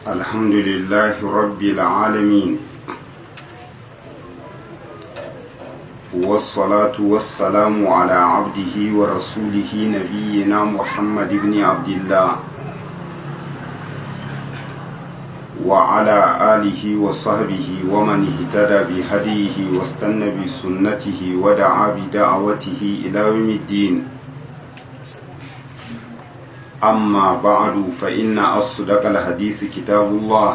الحمد لله رب العالمين والصلاة والسلام على عبده ورسوله نبينا محمد بن عبد الله وعلى آله وصحبه ومن اهتدى بهديه واستنى بسنته ودعا بدعوته إلى يوم الدين أما بعد فإن أصدق الحديث كتاب الله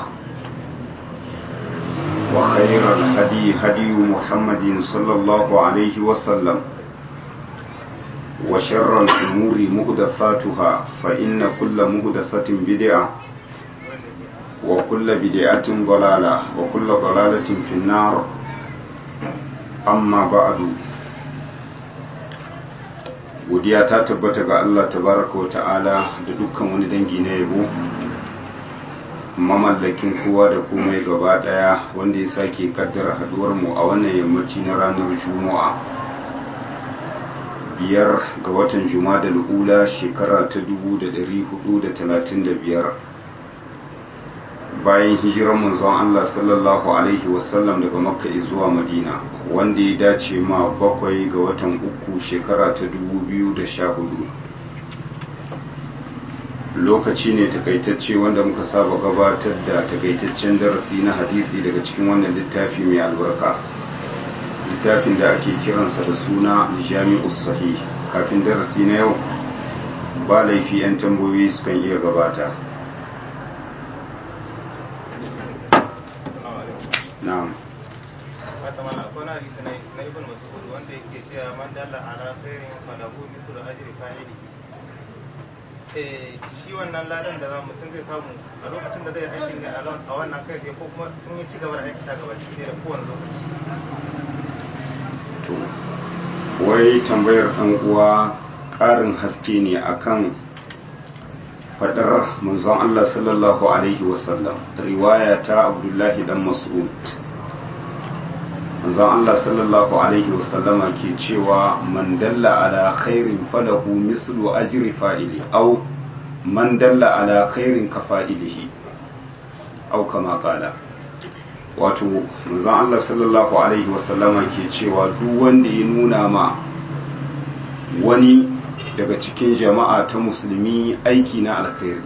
وخير الهدي هدي محمد صلى الله عليه وسلم وشر الأمور مهدثاتها فإن كل مهدثة بدعة وكل بدعة ضلالة وكل ضلالة في النار أما بعد godiya ta tabbata ga Allah tabaraka wa ta'ala da dukkan wani dangi na yabo mamallakin kowa da komai gaba daya wanda ya sake kaddara haduwar mu a wannan yammaci na ranar juma'a biyar ga watan juma'a ula shekara ta 1435 bayan hijirar manzon Allah sallallahu alaihi wasallam daga makka zuwa madina wanda ya dace ma bakwai ga watan uku shekara ta 2014 lokaci ne takaitacce wanda muka saba gabatar da takaitaccen darasi na hadisi daga cikin wannan littafi mai albarka littafin da ake kiransa da suna jami'us sahih kafin darasi na yau ba laifi 'yan tambayoyi sukan iya gabata na'am wata mana akwai na hadisi na ibn mas'ud wanda yake cewa man dalla ala khairin falahu mithlu ajri fa'ili eh shi wannan ladan da mutum zai samu a lokacin da zai aikin ne a wannan kai sai ko kuma in ya ci gaba da aikata gaba cikin da kowane lokaci to wai tambayar ɗan uwa ƙarin haske ne akan faɗar manzon Allah sallallahu alaihi wasallam riwaya ta Abdullahi dan Mas'ud manzon Allah sallallahu alaihi wasallama ke cewa man dalla ala khairin falahu mislu ajri fa'ili aw man dalla ala khairin ka fa'ilihi aw kama qala wato manzon Allah sallallahu alaihi wasallama ke cewa duk wanda ya nuna ma wani daga cikin jama'a ta musulmi aiki na alkhairi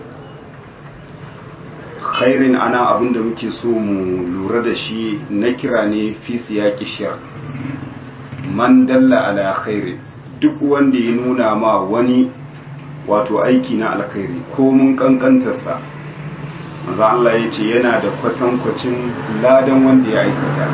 khairin ana abin da muke so mu lura da shi na kira ne fi siyaki shar man dalla ala khairi duk wanda ya nuna ma wani wato aiki na alkhairi ko mun kankantarsa maza Allah ya ce yana da kwatankwacin ladan wanda ya aikata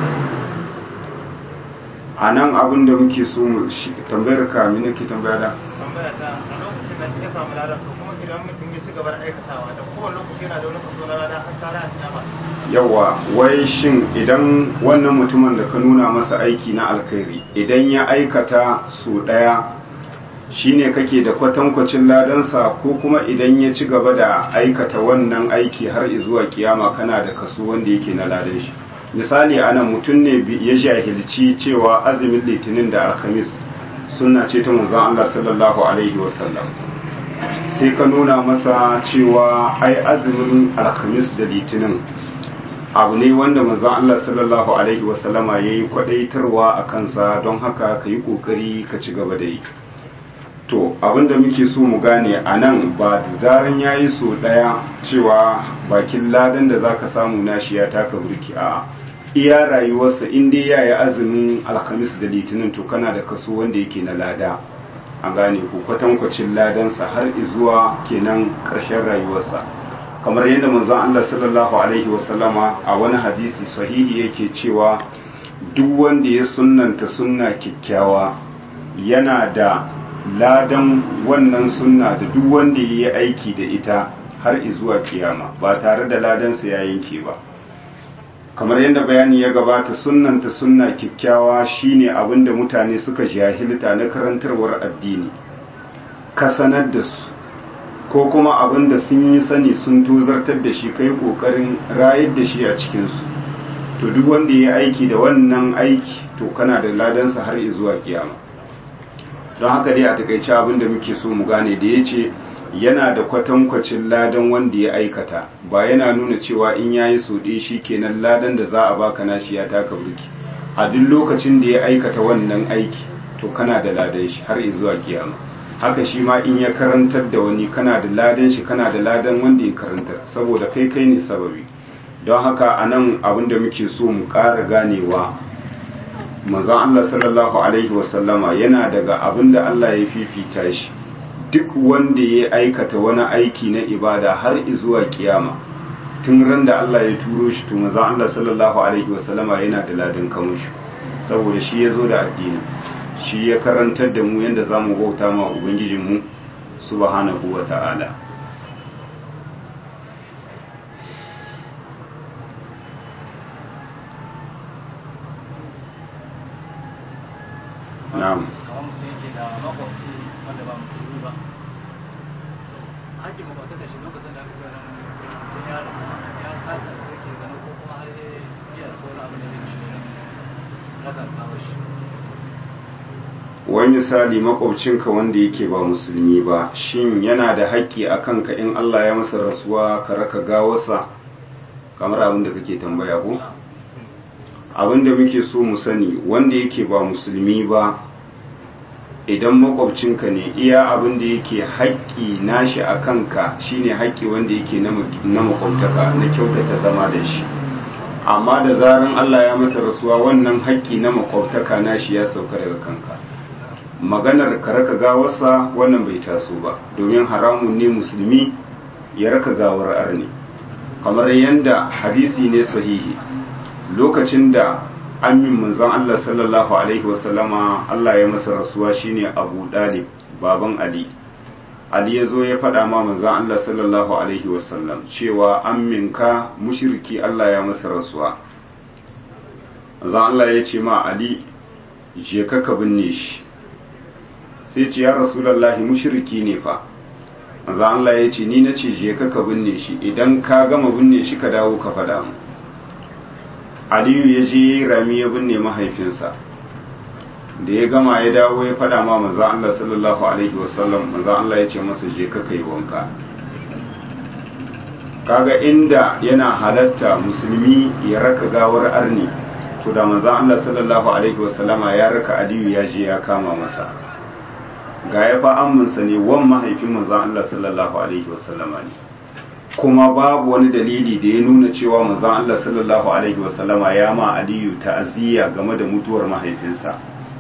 a nan abin da muke so mu tambayar ka mini ke tambaya da tambaya ta a lokacin da ya samu ladan to kuma idan mutum ya ci gaba da aikatawa da kowane lokaci yana da wani kaso na ladan har tare a kiyama yawa wai shin idan wannan mutumin da ka nuna masa aiki na alkhairi idan ya aikata so daya shine kake da kwatankwacin ladansa ko kuma idan ya ci gaba da aikata wannan aiki har zuwa kiyama kana da kaso wanda yake na ladan shi misali ana mutum ne ya jahilci cewa azumin litinin da alhamis suna ce ta manzon Allah sallallahu alaihi wasallam sai ka nuna masa cewa ai azumin alhamis da litinin abu ne wanda manzon Allah sallallahu alaihi wasallama yayi kwadaitarwa a kansa don haka ka yi kokari ka ci gaba da yi to abinda muke so mu gane a nan ba da zaran ya yi so ɗaya cewa bakin ladan da zaka samu nashi ya taka burki a iya rayuwarsa in dai ya yi azumin alhamis da litinin to kana da kaso wanda yake na lada a gane ku kwatankwacin ladansa har zuwa kenan ƙarshen rayuwarsa kamar yadda manzon Allah sallallahu alaihi wasallama a wani hadisi sahihi yake cewa duk wanda ya sunnanta sunna kyakkyawa yana da ladan wannan sunna da duk wanda ya yi aiki da ita har zuwa kiyama ba tare da ladansa ya yanke ba kamar yadda bayani ya gabata sunnanta sunna kyakkyawa shine abin da mutane suka jahilta na karantarwar addini ka sanar da su ko kuma abin da sun yi sani sun tozartar da shi kai kokarin rayar da shi a cikinsu to duk wanda ya aiki da wannan aiki to kana da ladansa har zuwa kiyama don haka dai a takaice abin da muke so mu gane da ya ce yana da kwatankwacin ladan wanda ya aikata ba yana nuna cewa in yayi so ɗaya shi kenan ladan da za a baka nashi ya taka burki a duk lokacin da ya aikata wannan aiki to kana da ladan shi har zuwa kiyama haka shi ma in ya karantar da wani kana da ladan shi kana da ladan wanda ya karantar saboda kai kai ne sababi don haka a nan abin da muke so mu ƙara ganewa manzon Allah sallallahu alaihi wasallama yana daga abin da Allah ya fifita shi duk wanda ya aikata wani aiki na ibada har zuwa kiyama tun ran da Allah ya turo shi to manzon Allah sallallahu alaihi wasallama yana da ladan kamushi saboda shi ya zo da addini shi ya karantar da mu yadda za mu bauta ma ubangijinmu subhanahu wa ta'ala na'am kamar mutum yake da makwabci wanda ba musulmi ba haƙƙin makwabtaka shi lokacin da aka ce nan mutum ya rasu ya kasa da yake gano ko kuma har ya iya ko wani abu da zai mishi wani raka kawo shi wani misali makwabcinka wanda yake ba musulmi ba shin yana da haƙƙi a kanka in Allah ya masa rasuwa ka raka gawarsa kamar abin da kake tambaya ko abin da muke so mu sani wanda yake ba musulmi ba idan makwabcinka ne iya abin da yake haƙƙi nashi a kanka shine haƙƙi wanda yake na makwabtaka na kyautata zama da shi amma da zaran Allah ya masa rasuwa wannan haƙƙi na makwabtaka nashi ya sauka daga kanka maganar ka raka gawarsa wannan bai taso ba domin haramun ne musulmi ya raka gawar arni kamar yadda hadisi ne sahihi lokacin da amin manzon Allah sallallahu alaihi wasallama Allah ya masa rasuwa shine Abu Dalib baban Ali Ali ya zo ya faɗa ma manzon Allah sallallahu alaihi wasallam cewa amminka mushriki Allah ya masa rasuwa manzon Allah ya ce ma Ali je ka ka binne shi sai ce ya rasulallahi mushriki ne fa manzo Allah ya ce ni na ce je ka ka binne shi idan ka gama binne shi ka dawo ka faɗa mu Aliyu ya je rami ya binne mahaifinsa da ya gama ya dawo ya faɗa ma manzo Allah sallallahu alaihi wasallam manzo Allah ya ce masa je ka kai wanka kaga inda yana halatta musulmi ya raka gawar arni to da manzo Allah sallallahu alaihi wasallama ya raka Aliyu ya je ya kama masa ga ya fa amminsa ne wan mahaifin manzon Allah sallallahu alaihi wasallama ne kuma babu wani dalili da ya nuna cewa manzon Allah sallallahu alaihi wasallama ya ma Aliyu ta'aziyya game da mutuwar mahaifinsa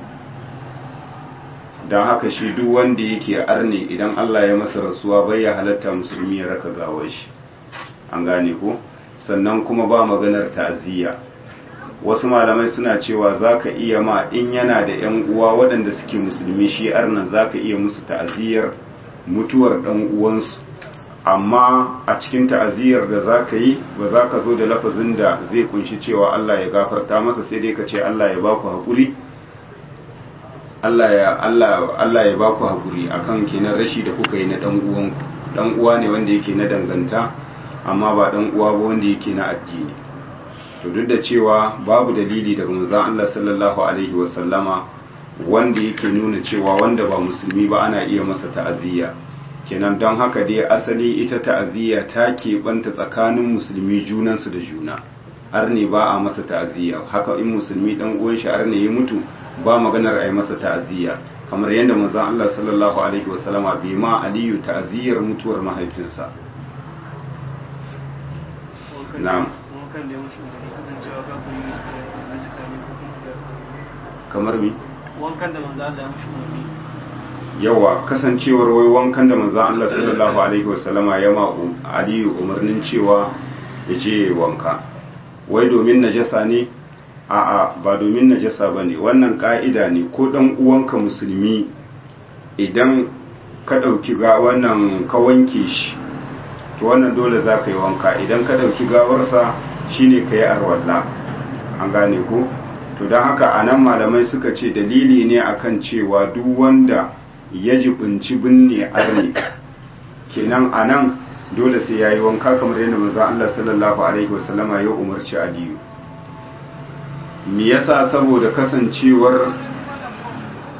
don haka shi duk wanda yake arne idan Allah ya masa rasuwa bai ya halatta musulmi ya raka gawar shi an gane ko sannan kuma ba maganar ta'aziyya wasu malamai suna cewa za ka iya ma in yana da 'yan uwa waɗanda suke musulmi shi arnan za ka iya musu ta'aziyar mutuwar ɗan uwansu amma a cikin ta'aziyar da za ka yi ba za ka zo da lafazin da zai kunshi cewa Allah ya gafarta masa sai dai ka ce Allah ya baku haƙuri Allah ya Allah Allah ya baku haƙuri akan kenan rashi da kuka yi na ɗan uwanku ɗan uwa ne wanda yake na danganta amma ba ɗan uwa ba wanda yake na addini to duk da cewa babu dalili daga manzon Allah sallallahu alaihi wasallama wanda yake nuna cewa wanda ba musulmi ba ana iya masa ta'aziyya kenan don haka dai asali ita ta'aziyya ta keɓanta tsakanin musulmi junansu da juna har ne ba a masa ta'aziyya haka in musulmi dan uwan shi har ne ya mutu ba maganar a yi masa ta'aziyya kamar yadda manzon Allah sallallahu alaihi wasallama bai ma aliyu ta'aziyyar mutuwar mahaifinsa na'am wankan da ya mushi umarni kasancewa kafin najisa ne ko kuma da kamar mi wankan da manzo Allah ya mushi umarni yawa kasancewar wai wankan da manzon Allah sallallahu alaihi wasallama ya ma aliyu umarnin cewa ya je wanka wai domin najasa ne a'a ba domin najasa bane wannan ka'ida ne ko dan uwanka musulmi idan ka dauki ga wannan ka wanke shi to wannan dole za ka yi wanka idan ka dauki gawarsa shine ka yi arwalla an gane ko to don haka a nan malamai suka ce dalili ne akan cewa duk wanda ya jibinci binne arne kenan a nan dole sai ya yi wanka kamar yadda maza Allah sallallahu alaihi wasallama ya umarci aliyu me yasa saboda kasancewar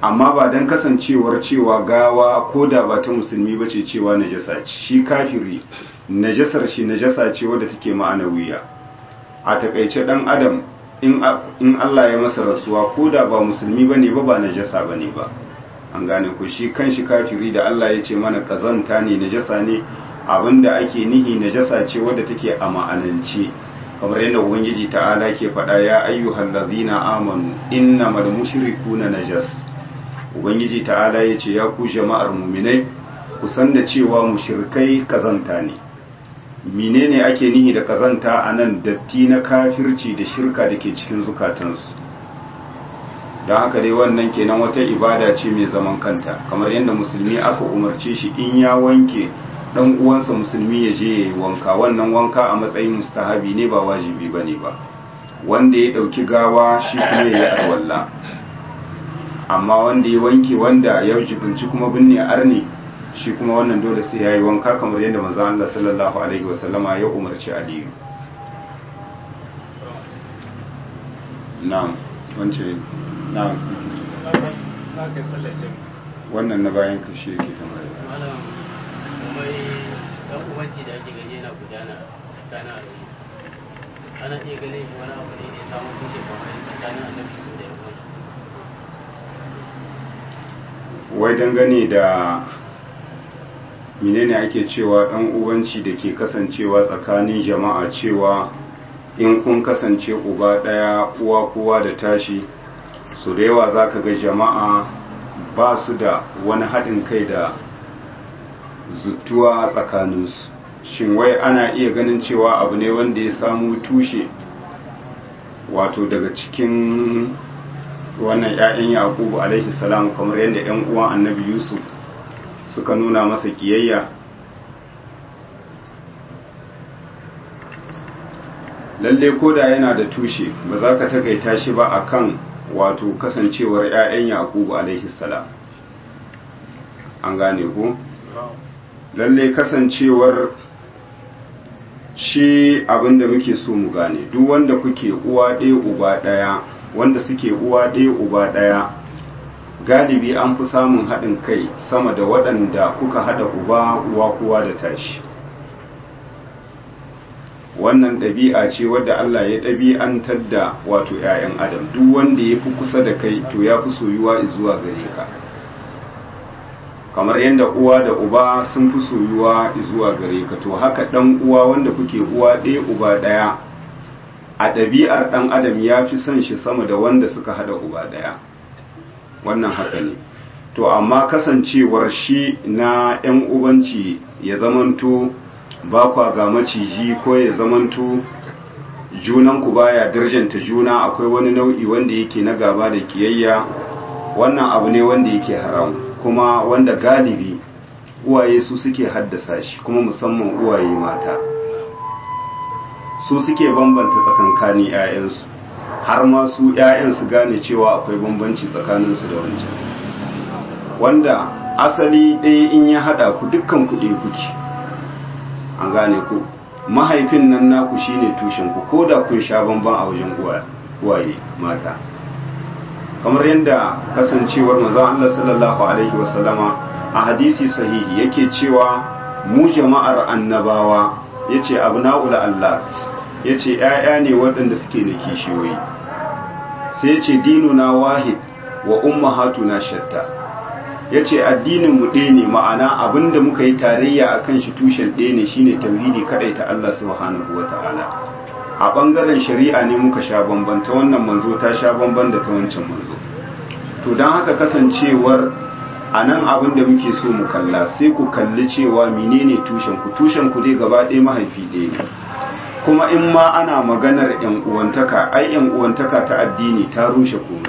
amma ba don kasancewar cewa gawa ko da ba ta musulmi ba ce cewa najasa ce shi kafiri najasar shi najasa ce wadda take ma'anawiya a takaice dan adam in Allah ya masa rasuwa ko da ba musulmi bane ba ba najasa bane ba an gane ku shi kanshi kafiri da Allah ya ce mana kazanta ne najasa ne abinda ake nihi najasa ce wadda take a ma'anance kamar yadda ubangiji ta'ala ke faɗa ya ayyuhal ladzina amanu innamal mushrikuna najas ubangiji ta'ala ya ce ya ku jama'ar muminai ku san da cewa mushrikai kazanta ne menene ake nihi da kazanta a nan datti na kafirci da shirka da ke cikin zukatansu don haka dai wannan kenan wata ibada ce mai zaman kanta kamar yadda musulmi aka umarce shi in ya wanke dan uwansa musulmi ya je ya yi wanka wannan wanka a matsayin mustahabi ne ba wajibi ba ne ba wanda ya ɗauki gawa shi kuma ya yi arwalla amma wanda ya wanke wanda ya jibinci kuma binne arni shi kuma wannan dole sai ya yi wanka kamar yadda manzon Allah sallallahu alaihi wasallama ya umarci Aliyu na'am wance na'am na kai sallar jami'i wannan na bayan ka shi yake tambaya malam mai dan uwanci da ake gani yana gudana tsakanin al'umma ana iya ganin shi wani abu ne ne samun tushe kamar tsakanin annabi sun da yawan wai dangane da menene ake cewa dan uwanci da ke kasancewa tsakanin jama'a cewa in kun kasance uba daya uwa kowa da tashi su da yawa za ka ga jama'a ba su da wani haɗin kai da zutuwa tsakaninsu shin wai ana iya ganin cewa abu ne wanda ya samu tushe wato daga cikin wannan 'ya'yan yakubu alaihi salam kamar yadda 'yan uwan annabi yusuf suka nuna masa kiyayya lalle koda yana da tushe ba za ka takaita shi ba akan wato kasancewar 'ya'yan yakubu alaihi salam an gane ku lalle kasancewar shi abinda muke so mu gane duk wanda kuke uwa ɗaya uba ɗaya wanda suke uwa ɗaya uba ɗaya galibi an fi samun haɗin kai sama da waɗanda kuka haɗa uba uwa kowa da tashi wannan ɗabi'a ce wadda Allah ya ɗabi'antar da wato 'ya'yan adam duk wanda ya fi kusa da kai to ya fi soyuwa zuwa gare ka kamar yadda uwa da uba sun fi soyuwa zuwa gare ka to haka ɗan uwa wanda kuke uwa ɗaya uba ɗaya a ɗabi'ar ɗan adam ya fi son shi sama da wanda suka haɗa uba ɗaya wannan haka ne to amma kasancewar shi na 'yan ubanci ya zamanto ba kwa ga maciji ko ya zamanto junanku baya darjanta juna akwai wani nau'i wanda yake na gaba da kiyayya wannan abu ne wanda yake haram kuma wanda galibi uwaye su suke haddasa shi kuma musamman uwaye mata su suke bambanta tsakankanin 'ya'yansu har ma su 'ya'yan su gane cewa akwai bambanci tsakaninsu da wancan wanda asali ɗaya in ya haɗa ku dukkan ku ɗaya kuke an gane ku mahaifin nan naku shine tushen ku ko da kun sha bamban a wajen uwaye mata kamar yadda kasancewar manzon Allah sallallahu alaihi wasallama a hadisi sahihi yake cewa mu jama'ar annabawa yace abna'ul Allah yace ƴaƴa ne waɗanda suke da kishiyoyi sai yace dinuna wahid wa ummahatuna shatta ya ce addininmu ɗaya ne ma'ana abinda muka yi tarayya a kan shi tushen ɗaya ne shine tauhidi kaɗai ta Allah subhanahu wa ta'ala a ɓangaren shari'a ne muka sha bamban ta wannan manzo ta sha bamban da ta wancan manzo to don haka kasancewar a nan abin da muke so mu kalla sai ku kalli cewa menene tushen ku tushen ku dai gaba ɗaya mahaifi ɗaya ne kuma in ma ana maganar yan uwantaka ai yan uwantaka ta addini ta rushe komai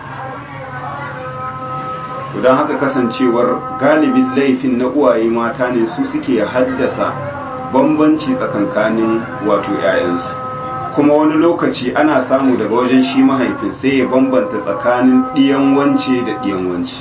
don haka kasancewar galibin laifin na uwaye mata ne su suke haddasa bambanci tsakankanin wato 'ya'yansu kuma wani lokaci ana samu daga wajen shi mahaifin sai ya bambanta tsakanin ɗiyan wance da ɗiyan wance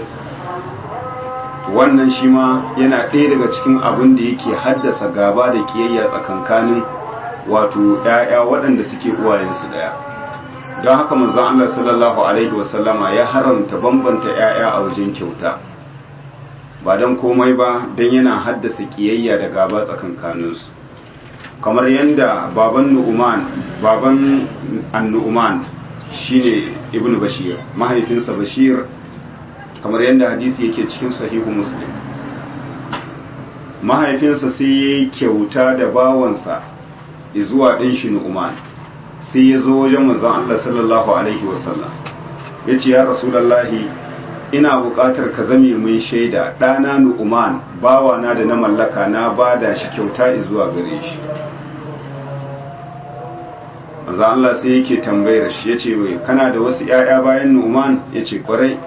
wannan shi ma yana ɗaya daga cikin abin da yake haddasa gaba da kiyayya tsakankanin wato 'ya'ya waɗanda suke uwayensu ɗaya don haka manzon Allah sallallahu alaihi wasallama ya haramta bambanta 'ya'ya a wajen kyauta ba don komai ba don yana haddasa kiyayya da gaba tsakankaninsu kamar yadda baban nu'uman baban annu'uman shine ibn bashir mahaifinsa bashir kamar yadda hadisi yake cikin sahihu muslim mahaifinsa sai ya yi kyauta da bawansa zuwa ɗin shi nu'uman sai ya zo wajen manzon Allah sallallahu alaihi wasallam ya ce ya rasulallahi ina buƙatar ka zame mun shaida ɗana nu'uman bawana da na mallaka na bada shi kyauta zuwa gare shi manzon Allah sai yake tambayar shi ya ce wai kana da wasu 'ya'ya bayan nu'uman ya ce kwarai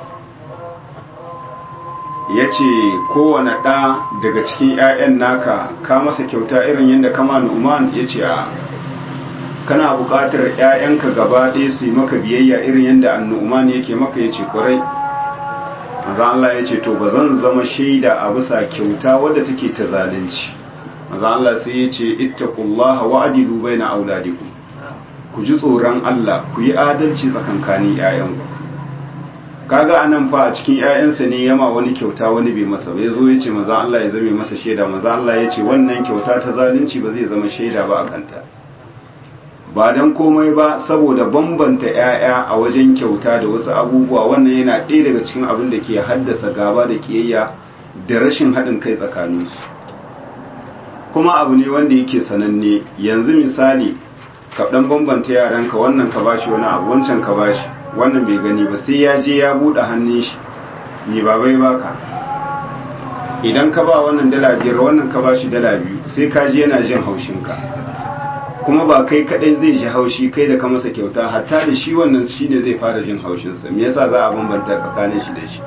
ya ce kowane ɗa daga cikin 'ya'yan naka ka masa kyauta irin yadda kama nu'uman ya ce a kana buƙatar 'ya'yanka gaba ɗaya su yi maka biyayya irin yadda annu'uman yake maka ya ce kwarai maza Allah ya ce to ba zan zama shaida a bisa kyauta wadda take ta zalunci maza Allah sai ya ce ittaqullaha wa adilu baina auladikum ku ji tsoron Allah ku yi adalci tsakankanin 'ya'yanku kaga anan fa a cikin ƴaƴansa ne yama wani kyauta wani bai masa ba yazo yace maza Allah ya zame masa shaida maza Allah ya ce wannan kyauta ta zalunci ba zai zama shaida ba a kanta ba dan komai ba saboda bambanta ƴaƴa a wajen kyauta da wasu abubuwa wannan yana ɗaya daga cikin abin da ke haddasa gaba da kiyayya da rashin haɗin kai tsakaninsu kuma abu ne wanda yake sananne yanzu misali ka dan bambanta yaranka wannan ka bashi wani abu wancan ka bashi wannan bai gani ba sai ya je ya buɗe hannun shi ni ba bai baka idan ka ba wannan dala biyar wannan ka ba shi dala biyu sai ka je yana jin haushinka kuma ba kai kadai zai ji haushi kai da ka masa kyauta hatta da shi wannan shi ne zai fara jin haushinsa me yasa za a bambanta tsakanin shi da shi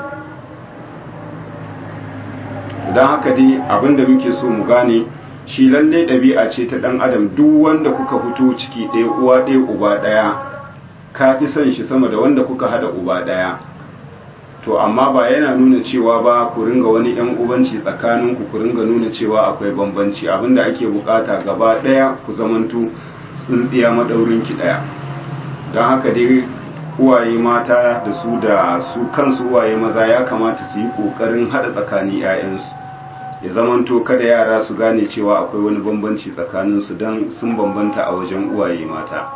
don haka dai abinda muke so mu gane shi lallai ɗabi'a ce ta ɗan adam duk wanda kuka fito ciki ɗaya uwa ɗaya uba ɗaya ka fi son shi sama da wanda kuka hada uba daya to amma ba yana nuna cewa ba ku ringa wani yan ubanci tsakaninku ku ringa nuna cewa akwai bambanci abinda ake bukata gaba daya ku zamantu tsintsiya madaurin ki daya don haka dai uwaye mata da su da su kansu uwaye maza ya kamata su yi kokarin hada tsakanin 'ya'yansu ya zamanto kada yara su gane cewa akwai wani bambanci tsakaninsu don sun bambanta a wajen uwaye mata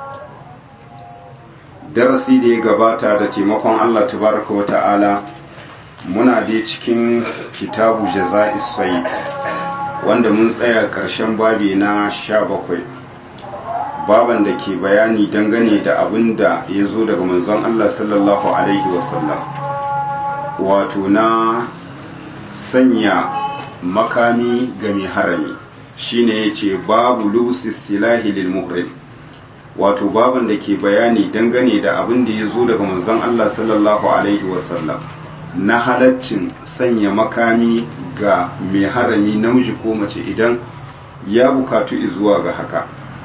darasi da ya gabata da taimakon Allah tabaraka wa ta'ala muna dai cikin kitabu jaza'is sayyid wanda mun tsaya ƙarshen babi na sha bakwai baban da ke bayani dangane da abin da ya zo daga manzon Allah sallallahu alaihi wasallam wato na sanya makami ga mai harami shine yace babu lusis silahi lil muhrim wato baban da ke bayani dangane da abin da ya zo daga manzon Allah sallallahu alaihi wasallam na halaccin sanya makami ga mai harami namiji ko mace idan ya bukatu zuwa ga haka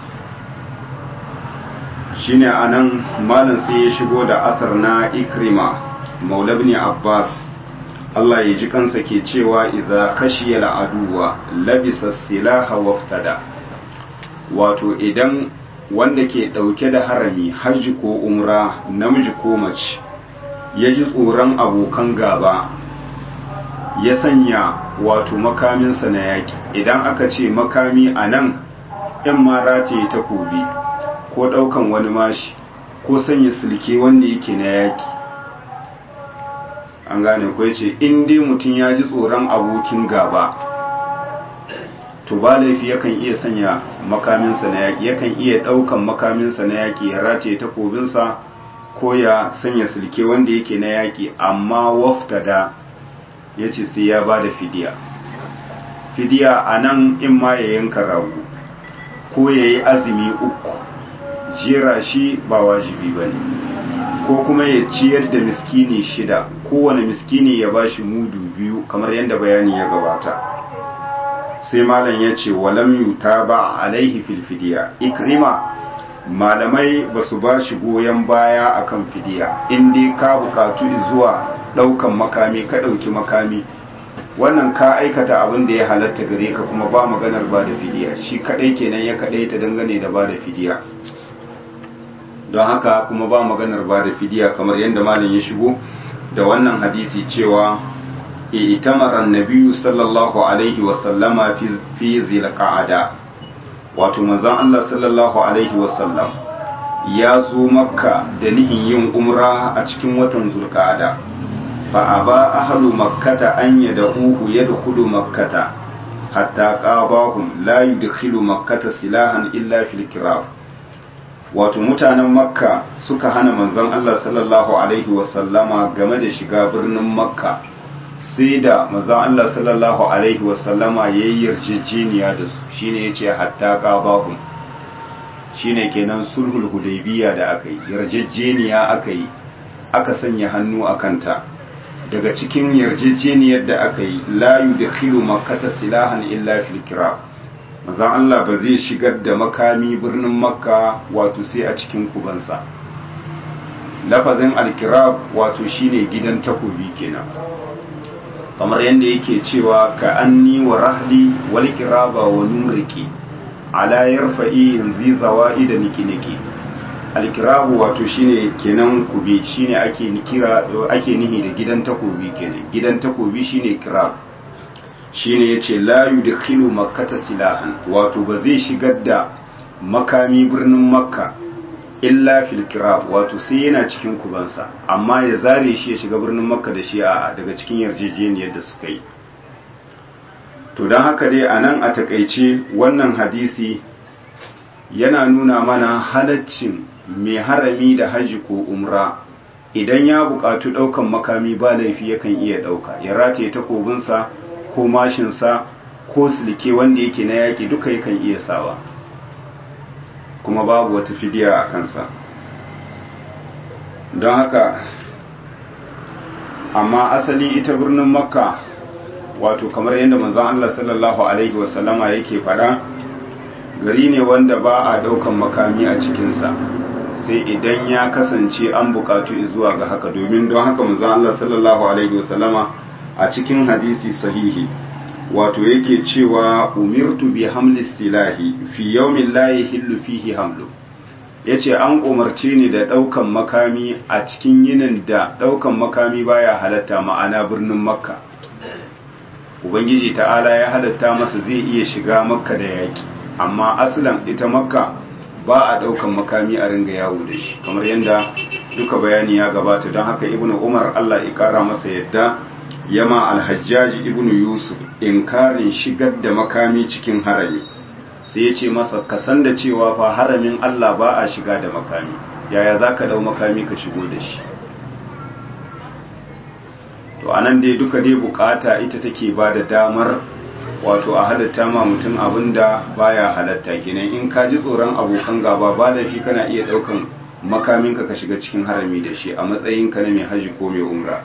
shine anan malam sai ya shigo da athar na ikrima maula ibn abbas Allah ya ji kansa ke cewa idza khashiya al'aduwa labisa silaha waftada wato idan wanda ke ɗauke da harami hajji ko umra namiji ko mace ya ji tsoron abokan gaba ya sanya wato makaminsa na yaƙi idan aka ce makami a nan ‘yan mara ce takobi ko ɗaukan wani mashi ko sanya silke wanda yake na yaƙi an gane ko ce in dai mutum ya ji tsoron abokin gaba to ba laifi yakan iya sanya makaminsa na yaƙi yakan iya ɗaukan makaminsa na yaƙi ya race takobinsa ko ya sanya silke wanda yake na yaƙi amma waftada ya ce sai ya ba da fidiya fidiya a nan in ma ya yanka rago ko ya yi azumi uku jera shi ba wajibi ba ne ko kuma ya ciyar da miskini shida kowane miskini ya ba shi mudu biyu kamar yadda bayani ya gabata sai malam ya ce walam yuta ba alaihi fil fidiya ikrima malamai ba su ba shi goyon baya akan fidiya in dai ka bukatu zuwa daukan makami ka dauki makami wannan ka aikata abin da ya halatta gare ka kuma ba maganar ba da fidiya shi kadai kenan ya kadai ta dangane da ba da fidiya don haka kuma ba maganar ba da fidiya kamar yadda malam ya shigo da wannan hadisi cewa itamara nabiyu sallallahu alaihi wasallama fi zilqa'ada wato manzon Allah sallallahu alaihi wasallam ya zo makka da nihin yin umra a cikin watan zulqa'ada fa aba ahlu makkata an yad'uhu yadkhulu makkata hatta qabahum la yudkhilu makkata silahan illa fil kirab wato mutanen makka suka hana manzon Allah sallallahu alaihi wasallama game da shiga birnin makka sai da manzon Allah sallallahu alaihi wasallama yayi yarjejeniya da su shine yace hatta qabahum shine kenan sulhul hudaybiya da aka yi yarjejeniya aka yi aka sanya hannu a kanta daga cikin yarjejeniyar da aka yi la yudkhilu makkata silahan illa fil kirab manzon Allah ba zai shigar da makami birnin makka wato sai a cikin kubansa lafazin alkirab wato shine gidan takobi kenan kamar yadda yake cewa ka anni wa rahli wal kiraba wa numriki ala yarfa'i yanzu zawa'i da niki-niki alkirabu wato shine kenan kubi shine ake kira ake nihi da gidan takobi kenan gidan takobi shine kirab shine yace la yudkhilu makkata silahan wato ba zai shigar da makami birnin makka illa fil kirab wato sai yana cikin kubansa amma ya zare shi ya shiga birnin makka da shi a daga cikin yarjejeniyar da suka yi to don haka dai a nan a takaice wannan hadisi yana nuna mana halaccin mai harami da haji ko umra idan ya buƙatu ɗaukan makami ba laifi yakan iya ɗauka ya rataye takobinsa ko mashinsa ko silke wanda yake na yaƙi duka yakan iya sawa kuma babu wata fidiya a kansa don haka amma asali ita birnin makka wato kamar yadda manzon Allah sallallahu alaihi wasallama yake fada gari ne wanda ba a daukan makami a cikinsa sai idan ya kasance an bukatu zuwa ga haka domin don haka manzon Allah sallallahu alaihi wasallama a cikin hadisi sahihi wato yake cewa umirtu bi hamli silahi fi yawmin la yahillu fihi hamlu yace an umarce ni da daukan makami a cikin yinin da daukan makami baya halatta ma'ana birnin makka ubangiji ta'ala ya halatta masa zai iya shiga makka da yaki amma aslan ita makka ba a daukan makami a ringa yawo da shi kamar yadda duka bayani ya gabata don haka ibnu umar allah ya kara masa yadda yama alhajjaji ibnu yusuf inkarin shigar da makami cikin harami sai ya ce masa ka san da cewa fa haramin allah ba a shiga da makami yaya za ka dau makami ka shigo da shi to anan dai duka dai bukata ita take ba da damar wato a halatta ma mutum abinda baya halatta kenan in ka ji tsoron abokan gaba ba da fi kana iya daukan makaminka ka shiga cikin harami da shi a matsayin ka na mai haji ko mai umra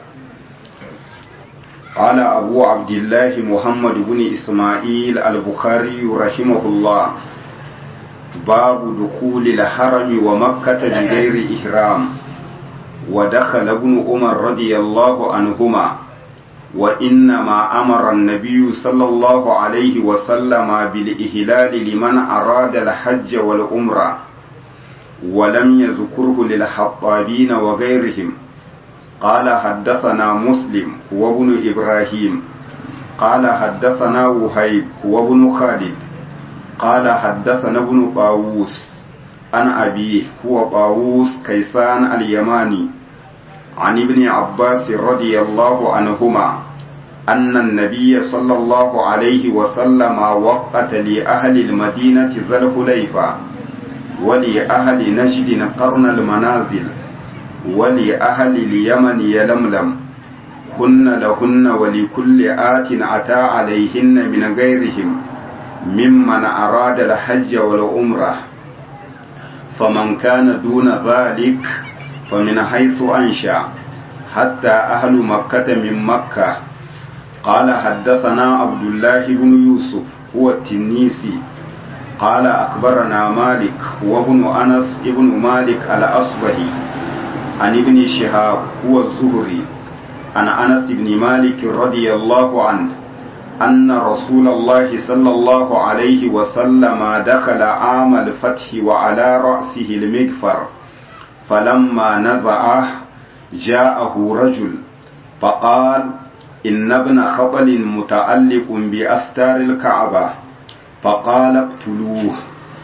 قال أبو عبد الله محمد بن إسماعيل البخاري رحمه الله باب دخول الحرم ومكة بغير إحرام ودخل ابن عمر رضي الله عنهما وإنما أمر النبي صلى الله عليه وسلم بالإهلال لمن أراد الحج والعمرة ولم يذكره للحطابين وغيرهم قال حدثنا مسلم وابن إبراهيم قال حدثنا وهيب وابن خالد قال حدثنا ابن طاووس عن أبيه هو طاووس كيسان اليماني عن ابن عباس رضي الله عنهما أن النبي صلى الله عليه وسلم وقت لأهل المدينة ذا الحليفة ولأهل نجد قرن المنازل ولأهل اليمن يلملم هن لهن ولكل آت أتى عليهن من غيرهم ممن أراد الحج والعمرة فمن كان دون ذلك فمن حيث أنشأ حتى أهل مكة من مكة قال حدثنا عبد الله بن يوسف هو التنيسي قال أخبرنا مالك وابن أنس ابن مالك الأصبهي عن ابن شهاب هو الزهري عن أنس بن مالك رضي الله عنه أن رسول الله صلى الله عليه وسلم دخل عام الفتح وعلى رأسه المغفر فلما نزعه جاءه رجل فقال إن ابن خطل متعلق بأستار الكعبة فقال اقتلوه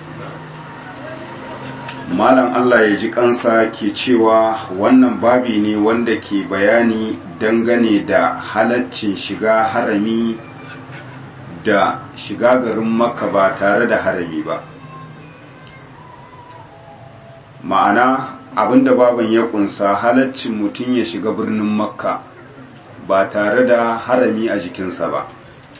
malam Allah ya ji kansa ke cewa wannan babi ne wanda ke bayani dangane da halaccin shiga harami da shiga garin makka ba tare da harami ba ma'ana abinda baban ya kunsa halaccin mutum ya shiga birnin makka ba tare da harami a jikinsa ba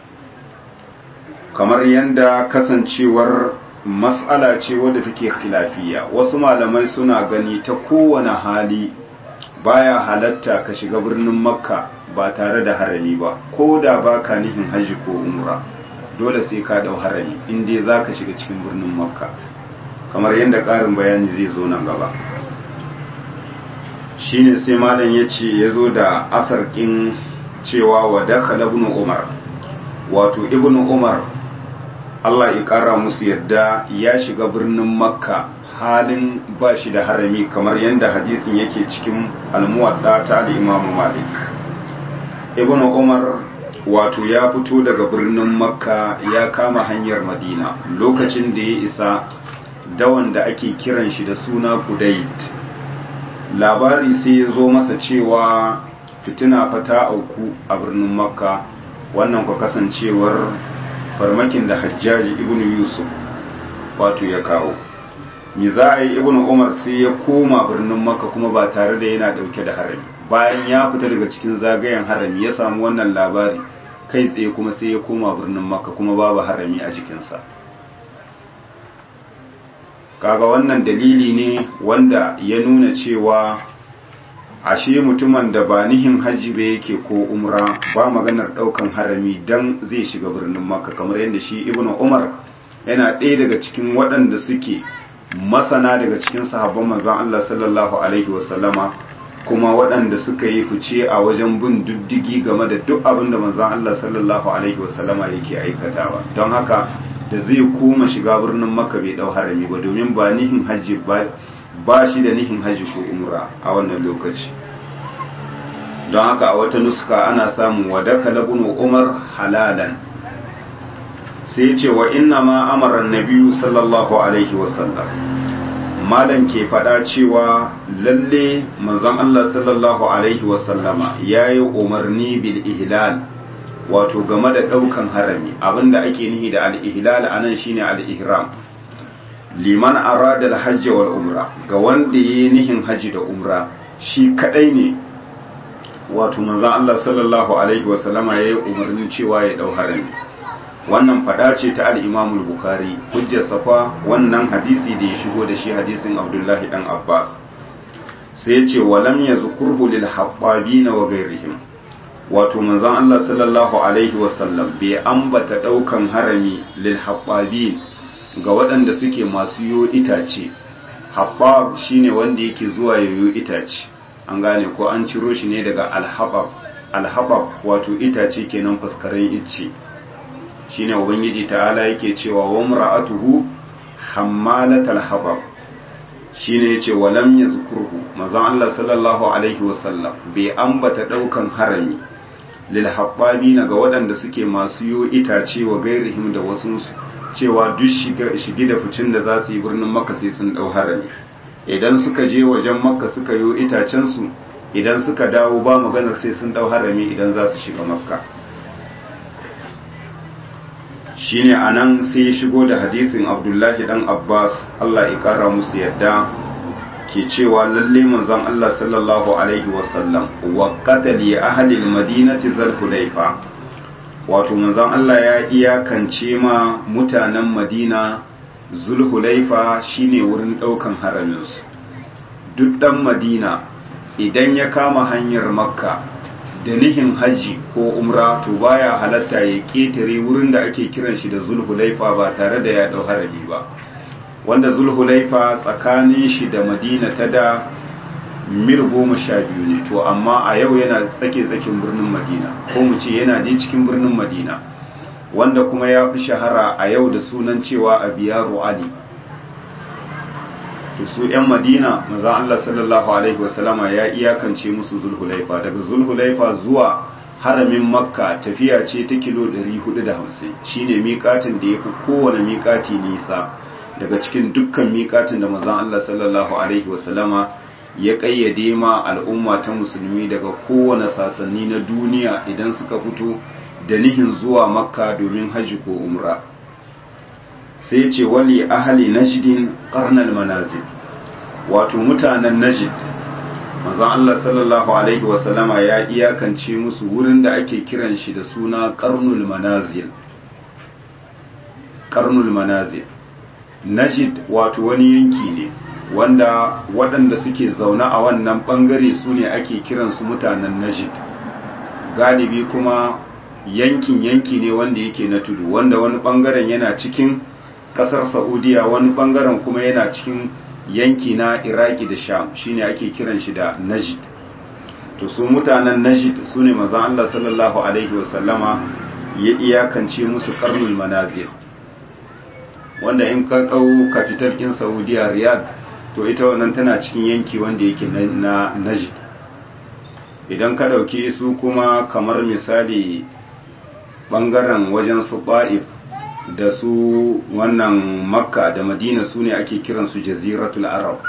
kamar yadda kasancewar matsala ce wadda take khilafiya wasu malamai suna gani ta kowane hali baya halatta ka shiga birnin makka ba tare da harami ba ko da ba ka nihin hajji ko umra dole sai ka dau harami inda za ka shiga cikin birnin makka kamar yadda ƙarin bayani zai zo nan gaba shine sai malam ya ce ya zo da asarkin cewa wa dakhala ibn umar wato ibn umar Allah ya ƙara musu yadda ya shiga birnin makka halin ba shi da harami kamar yadda hadisin yake cikin almuwadda ta al'imamu malik ibn umar wato ya fito daga birnin makka ya kama hanyar madina lokacin da ya isa dawan da ake kiran shi da suna kudait labari sai ya zo masa cewa fitina fata auku a birnin makka wannan kwa kasancewar farmakin da hajjaji ibn yusuf wato ya kawo mi za a yi ibn umar sai ya koma birnin makka kuma ba tare da yana dauke da harami bayan ya fita daga cikin zagayen harami ya samu wannan labari kai tsaye kuma sai ya koma birnin makka kuma babu harami a jikinsa kaga wannan dalili ne wanda ya nuna cewa ashe mutumin da ba nihin hajji ba yake ko umra ba maganar daukan harami dan zai shiga birnin makka kamar yadda shi ibnu umar yana ɗaya daga cikin waɗanda suke masana daga cikin sahabban manzon Allah sallallahu alaihi wasallama kuma waɗanda suka yi fice a wajen bin diddigi game da duk abin da manzon Allah sallallahu alaihi wasallama yake aikatawa don haka da zai koma shiga birnin makka bai dau harami ba domin ba nihin hajji ba ba shi da nihin hajji ko umra a wannan lokaci don haka a wata nuska ana samun wadaka labunu umar halalan sai ce wa inna ma amara nabiyu sallallahu alaihi wasallam malam ke faɗa cewa lalle manzon Allah sallallahu alaihi wasallama yayi umarni bil ihlal wato game da ɗaukan harami abinda ake nihi da al-ihlal anan shine al-ihram liman arada al-hajj wal umra ga wanda yayi nihin haji da umra shi kadai ne wato manzon Allah sallallahu alaihi wasallama yayi umarnin cewa ya dau harami wannan fada ce ta al-Imam al-Bukhari hujjar safa wannan hadisi da ya shigo da shi hadisin Abdullahi dan Abbas sai ya ce walam yazkurhu lil habbabina wa ghairihim wato manzon Allah sallallahu alaihi wasallam bai ambata daukan harami lil habbabin ga waɗanda suke masu yo itace habbab shine wanda yake zuwa yoyo itace an gane ko an ciro shi ne daga alhabab alhabab wato itace kenan faskaren icce shine ubangiji ta'ala yake cewa wa mar'atuhu hammalatal habab shine yace walam yazkurhu manzon Allah sallallahu alaihi wasallam bai ambata daukan harami lil habbabina ga waɗanda suke masu yo itace wa gairihim da wasu cewa duk shige da ficin da za su yi birnin makka sai sun dau harami idan suka je wajen makka suka yo itacensu idan suka dawo ba maganar sai sun dau harami idan za su shiga makka shine anan sai ya shigo da hadisin abdullahi dan abbas allah ya kara musu yadda ke cewa lalle manzon allah sallallahu alaihi wasallam wa qatali ahli almadinati zulhulaifa wato manzon allah ya iyakance ma mutanen madina zulhulaifa shine wurin daukan haraminsu duk dan madina idan ya kama hanyar makka da nihin hajji ko umra to baya halatta ya ketare wurin da ake kiran shi da zulhulaifa ba tare da ya dau harami ba wanda zulhulaifa tsakanin shi da madina ta da mil goma sha biyu ne to amma a yau yana tsake tsakin birnin madina ko mu ce yana dai cikin birnin madina wanda kuma ya fi shahara a yau da sunan cewa a biyaru ali to su 'yan madina maza Allah sallallahu alaihi wasallama ya iyakance musu zulhulaifa daga zulhulaifa zuwa haramin makka tafiya ce ta kilo 450 shine miƙatin da ya fi kowane miƙati nisa daga cikin dukkan miƙatin da maza Allah sallallahu alaihi wasallama ya ƙayyade ma al'umma ta musulmi daga kowane sasanni na duniya idan suka fito da nihin zuwa makka domin hajji ko umra sai ce wali ahali najdin karnal manazil wato mutanen najd manzon Allah sallallahu alaihi wasallama ya iyakance musu wurin da ake kiran shi da suna karnul manazil karnul manazil najd wato wani yanki ne wanda waɗanda suke zaune a wannan ɓangare su ne ake kiransu mutanen najd galibi kuma yankin yanki ne wanda yake na tudu wanda wani ɓangaren yana cikin kasar saudiya wani bangaren kuma yana cikin yanki na iraki da sham shine ake kiran shi da najid to su mutanen najid su ne mazan allah sallallahu alaihi wasallama ya iyakance musu karnul manazir wanda in ka ɗau kafitar kin saudiya riyadh to ita wannan tana cikin yanki wanda yake na najid idan ka ɗauki su kuma kamar misali bangaren wajen su ba'if da su wannan makka da madina su ne ake kiransu jaziratul arab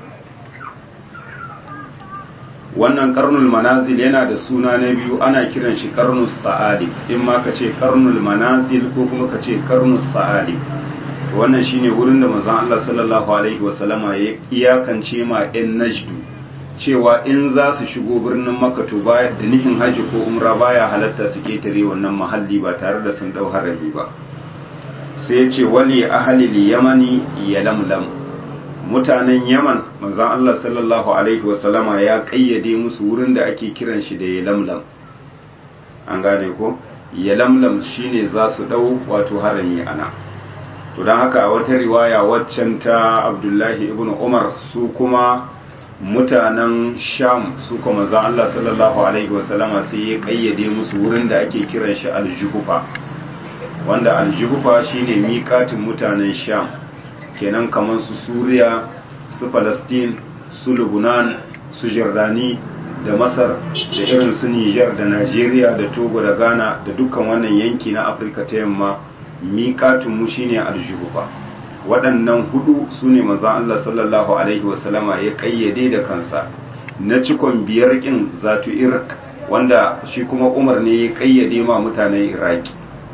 wannan karnul manazil yana da suna na biyu ana kiran shi karnus sa'ali in ma ka ce karnul manazil ko kuma ka ce karnus sa'ali wannan shine wurin da manzon Allah sallallahu alaihi wasallama ya iyakance ma yan najdu cewa in za su shigo birnin makka to baya da nihin haji ko umra baya halatta su ketare wannan mahalli ba tare da sun dau harami ba sai ce wali ahalil yamani ya lamlam mutanen yaman manzan Allah sallallahu alaihi wasallama ya kayyade musu wurin da ake kiran shi da ya lamlam an gane ko ya lamlam shine za su dau wato harami ana to don haka a wata riwaya waccan ta abdullahi ibn umar su kuma mutanen sham su kuma manzan Allah sallallahu alaihi wasallama sai ya kayyade musu wurin da ake kiran shi aljuhufa wanda aljihufa shine miƙatin mutanen sham kenan kamar su suriya su palestine su lebanon su jordani da masar da irin su niger da nigeria da togo da ghana da dukkan wannan yanki na afirka ta yamma miƙatinmu shine aljihufa waɗannan hudu su ne mazan allah sallallahu alaihi wasallama ya ƙayyade da kansa na cikon biyar ƙin zatu irk wanda shi kuma umar ne ya ƙayyade ma mutanen iraki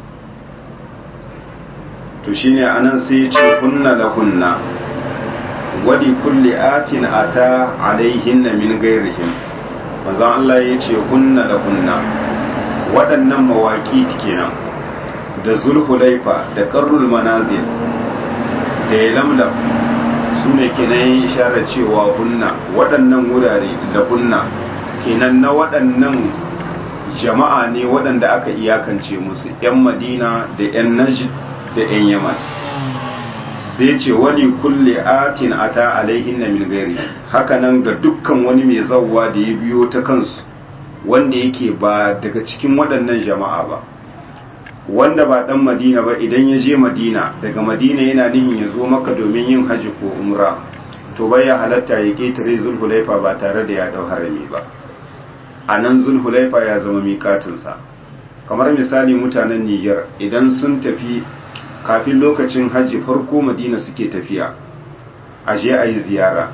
to shine anan sai ya ce kunna la kunna wadi kulli atin ata alaihinna min gairihim manzon Allah ya ce kunna la kunna waɗannan mawaki kenan da zulhulaifa da qarrul manazil da lamlam su ne kenan isharar cewa kunna waɗannan wurare da kunna kenan na waɗannan jama'a ne waɗanda aka iyakance musu 'yan madina da 'yan najd da 'yan yaman sai ce wani kulle atin ata alaihin na milgari hakanan ga dukkan wani mai zauwa da ya biyo ta kansu wanda yake ba daga cikin waɗannan jama'a ba wanda ba ɗan madina ba idan ya je madina daga madina yana nihin ya zo maka domin yin hajji ko umra to bai ya halatta ya ƙetare zulhulaifa ba tare da ya ɗau harami ba a nan zulhulaifa ya zama miƙatinsa kamar misali mutanen niger idan sun tafi kafin lokacin hajji farko madina suke tafiya a je a yi ziyara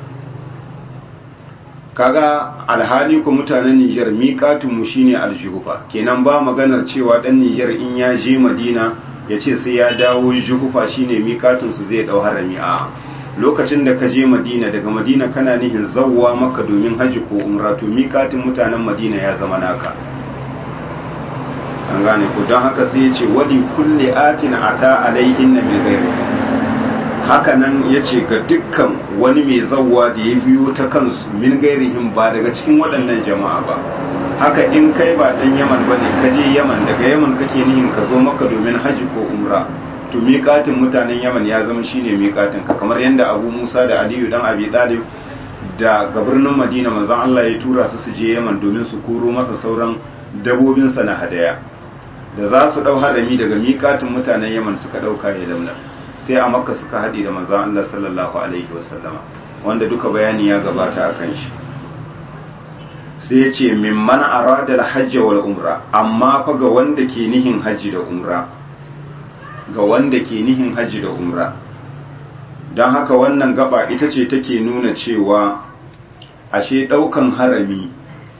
kaga alhali ku mutanen Nijar miƙatunmu shine aljuhufa kenan ba maganar cewa ɗan Nijar in ya je Madina ya ce sai ya dawo juhufa shine miƙatunsu zai ɗau harami a lokacin da ka je Madina daga Madina kana nihin zawwa maka domin hajji ko umra to miƙatun mutanen Madina ya zama naka an gane ku don haka sai ya ce wali kulle atin ata alaihin na min haka nan ya ce ga dukkan wani mai zawwa da ya biyo ta kansu min gairihim ba daga cikin waɗannan jama'a ba haka in kai ba ɗan yaman ba ne ka je yaman daga yaman kake nihin ka zo maka domin haji ko umra to miƙatin mutanen yaman ya zama shine miƙatin ka kamar yadda abu musa da aliyu dan abi talib da ga birnin madina manzon allah ya tura su su je yaman domin su koro masa sauran dabobinsa na hadaya da za su ɗau harami daga miƙatin mutanen yaman suka ɗauka ya launa sai a makka suka haɗe da manzan Allah sallallahu alaihi wasallama wanda duka bayani ya gabata a kan shi sai ya ce mimman arada alhajji wal umra amma fa ga wanda ke nihin hajji da umra ga wanda ke nihin hajji da umra don haka wannan gaba ita ce take nuna cewa ashe ɗaukan harami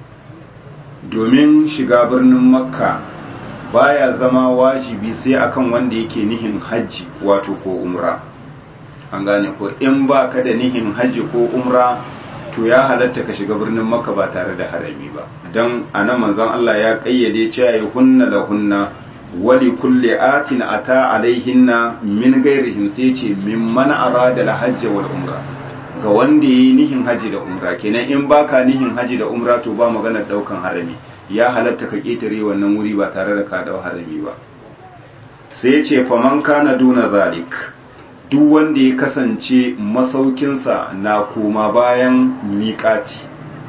domin shiga birnin makka baya zama wajibi sai akan wanda yake nihin hajji wato ko umra an gane ko in ba ka da nihin hajji ko umra to ya halatta ka shiga birnin makka ba tare da harami ba don anan manzon Allah ya kayyade cewa ya hunna la hunna wali kulli atin ata alaihinna min gairihim sai ce mimman arada la hajji wal umra ga wanda yi nihin haji da umra kenan in baka nihin haji da umra to ba maganar daukan harami ya halatta ka ketare wannan wuri ba tare da ka dau harami ba sai ce faman kana duna zalik duk wanda ya kasance masaukinsa na koma bayan miƙati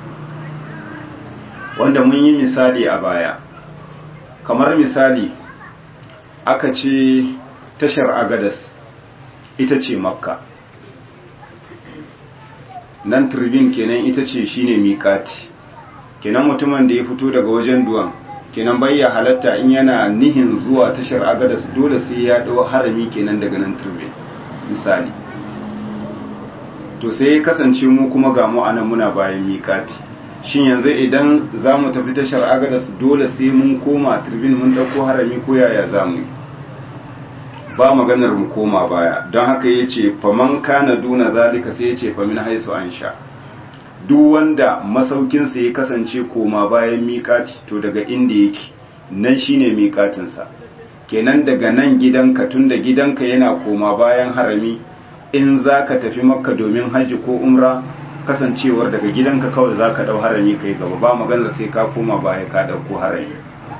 wanda mun yi misali a baya kamar misali aka ce tashar agadas ita ce makka nan turbin kenan ita ce shine miƙati kenan mutumin da ya fito daga wajen duwan kenan bayya halatta in yana nihin zuwa tashar agadas dole sai ya ɗau harami kenan daga nan turbin misali to sai ya kasance mu kuma ga mu anan muna bayan miƙati shin yanzu idan za mu tafi tashar agadas dole sai mun koma turbin mun ɗauko harami ko yaya za mu yi ba maganar mu koma baya don haka ya ce faman kana duna zalika sai ya ce famin haisu an sha duk wanda masaukinsa ya kasance koma bayan miƙati to daga inda yake nan shine miƙatinsa kenan daga nan gidanka tun da gidanka yana koma bayan harami in za ka tafi makka domin hajji ko umra kasancewar daga gidanka kawai za ka ɗau harami kai gaba ba maganar sai ka koma baya ka ɗauko harami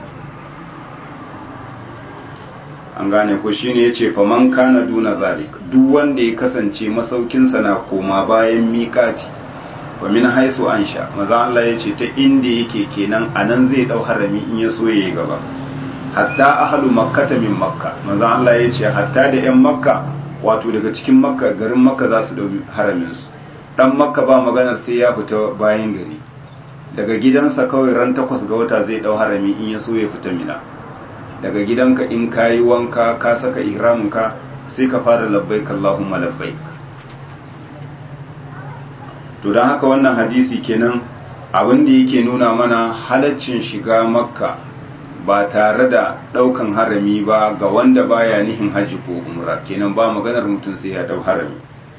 an gane ko shine yace faman kana duna zalik duk wanda ya kasance masaukinsa na koma bayan miƙati fa min haisu ansha maza Allah yace ta inda yake kenan anan zai dau harami in ya so yayi gaba hatta ahlu makkata min makka maza Allah yace hatta da yan makka wato daga cikin makka garin makka za su dau haramin su dan makka ba magana sai ya fita bayan gari daga gidansa kawai ran takwas ga wata zai dau harami in ya so ya fita mina daga gidanka in ka yi wanka ka saka ihraminka sai ka fara labbaik Allahumma labbaik to don haka wannan hadisi kenan abin da yake nuna mana halaccin shiga makka ba tare da daukan harami ba ga wanda baya nihin haji ko umra kenan ba maganar mutum sai ya dau harami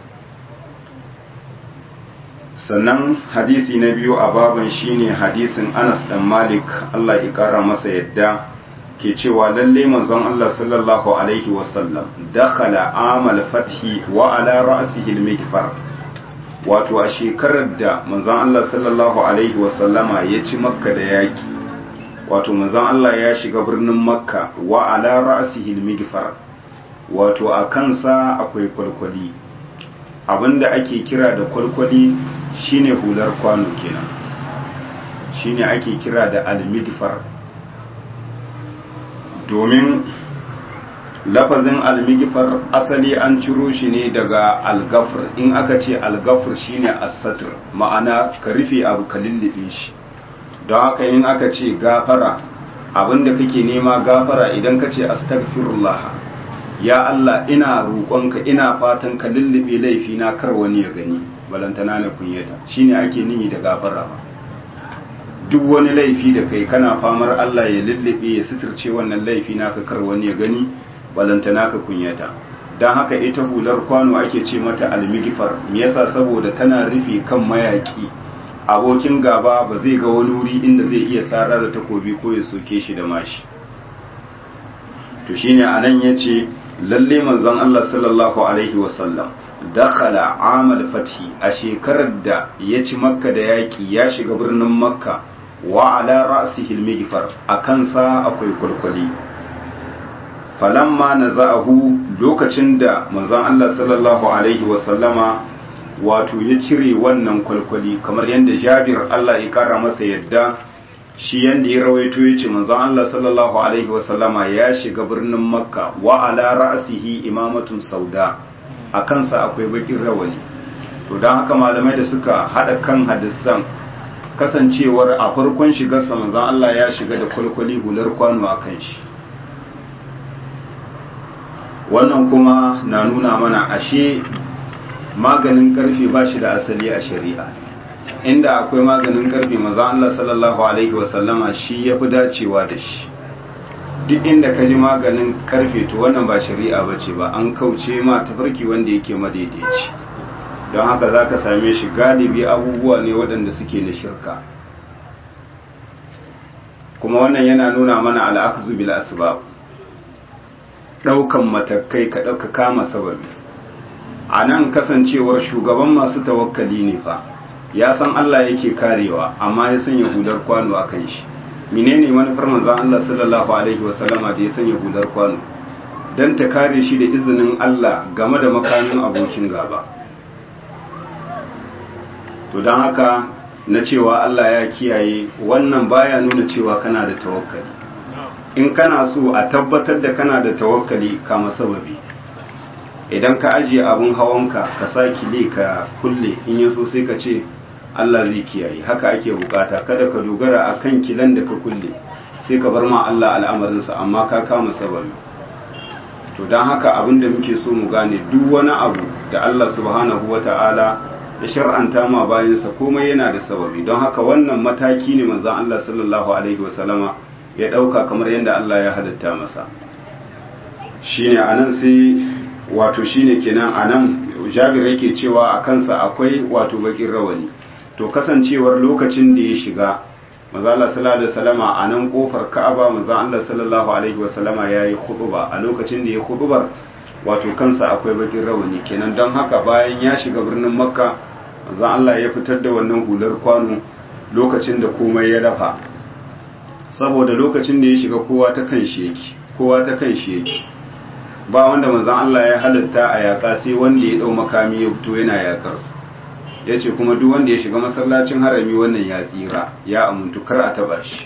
sannan hadisi na biyu a baban shine hadisin Anas dan Malik Allah ya kara masa yadda ke cewa lalle manzon Allah sallallahu alaihi wasallam dakhala amal fathi wa ala ra'sihi al-mikfar wato a shekarar da manzon Allah sallallahu alaihi wasallama ya ci makka da yaki wato manzon Allah ya shiga birnin makka wa ala ra'sihi al-mikfar wato a kansa akwai kwalkwali abinda ake kira da kwalkwali shine hular kwano kenan shine ake kira da al-mikfar domin lafazin almigifar asali an ciro shi ne daga algafir in aka ce algafir shine asatir ma'ana ka rufe abu ka lullube shi don haka in aka ce gafara abinda kake nema gafara idan ka ce astaghfirullah ya Allah ina roƙonka ina fatan ka lullube laifina kar wani ya gani balantana na kunyata shine ake nihi da gafara ba duk wani laifi da kai kana famar Allah ya lullube ya suturce wannan laifi naka kar wani ya gani balanta naka kunyata don haka ita hular kwano ake ce mata almigifar me yasa saboda tana rufe kan mayaki abokin gaba ba zai ga wani wuri inda zai iya tsara da takobi ko ya soke shi da mashi to shine anan yace lalle manzon Allah sallallahu alaihi wasallam dakhala amal fathi a shekarar da ya ci makka da yaki ya shiga birnin makka wa ala ra'sihi al-mighfar akan sa akwai kulkuli falamma naza'ahu lokacin da manzon Allah sallallahu alaihi wa sallama wato ya cire wannan kulkuli kamar yadda Jabir Allah ya kara masa yadda shi yanda ya rawaito yace manzon Allah sallallahu alaihi wa sallama ya shiga birnin Makka wa ala ra'sihi imamatun sauda akan sa akwai bakin rawani to don haka malamai da suka haɗa kan hadisan kasancewar a farkon shigarsa manzan Allah ya shiga da kwalkwali hular kwano a kan shi wannan kuma na nuna mana ashe maganin karfe ba shi da asali a shari'a inda akwai maganin karfe manzan Allah sallallahu alaihi wasallama shi ya fi dacewa da shi duk inda ka ji maganin karfe to wannan ba shari'a ba ce ba an kauce ma tafarki wanda yake madaidaici don haka za ka same shi galibi abubuwa ne waɗanda suke na shirka kuma wannan yana nuna mana al'akzu bil asbab ɗaukan matakai ka ɗauka kama sababi a nan kasancewar shugaban masu tawakkali ne fa ya san Allah yake karewa amma ya sanya hudar kwano a kan shi menene manufar manzon Allah sallallahu alaihi wasallama da ya sanya hudar kwano dan ta kare shi da izinin Allah game da makamin abokin gaba to don haka na cewa Allah ya kiyaye wannan baya nuna cewa kana da tawakkali in kana so a tabbatar da kana da tawakkali kama sababi idan ka ajiye abun hawanka ka sa kile ka kulle in yaso sai ka ce Allah zai kiyaye haka ake bukata kada ka dogara akan kilan da ka kulle sai ka bar ma Allah al'amarinsa amma ka kama sababi to don haka abin da muke so mu gane duk wani abu da Allah subhanahu wata'ala ya shar'anta ma bayansa komai yana da sababi don haka wannan mataki ne manzon Allah sallallahu alaihi wasallama ya dauka kamar yadda Allah ya halitta masa shine anan sai wato shine kenan anan Jabir yake cewa a kansa akwai wato bakin rawani to kasancewar lokacin da ya shiga manzon Allah sallallahu alaihi wasallama anan kofar Ka'aba manzon Allah sallallahu alaihi wasallama yayi khutba a lokacin da ya khutbar wato kansa akwai bakin rawani kenan don haka bayan ya shiga birnin Makka manzon Allah ya fitar da wannan hular kwano lokacin da komai ya dafa saboda lokacin da ya shiga kowa ta kan shi yake kowa ta kan shi yake ba wanda manzon Allah ya halatta a yaƙa sai wanda ya dau makami ya fito yana yaƙar su yace kuma duk wanda ya shiga masallacin harami wannan ya tsira ya amuntu kar a taba shi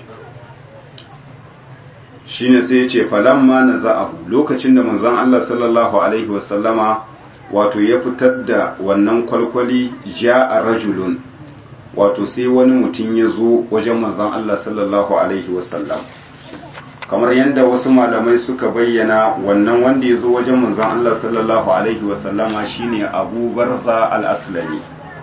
shine sai yace falamma naza'ahu lokacin da manzon Allah sallallahu alaihi wasallama wato ya fitar da wannan kwalkwali ja a rajulun wato sai wani mutum ya zo wajen manzon Allah sallallahu alaihi wasallam kamar yadda wasu malamai suka bayyana wannan wanda ya zo wajen manzon Allah sallallahu alaihi wasallama shine Abu Barza al-Aslami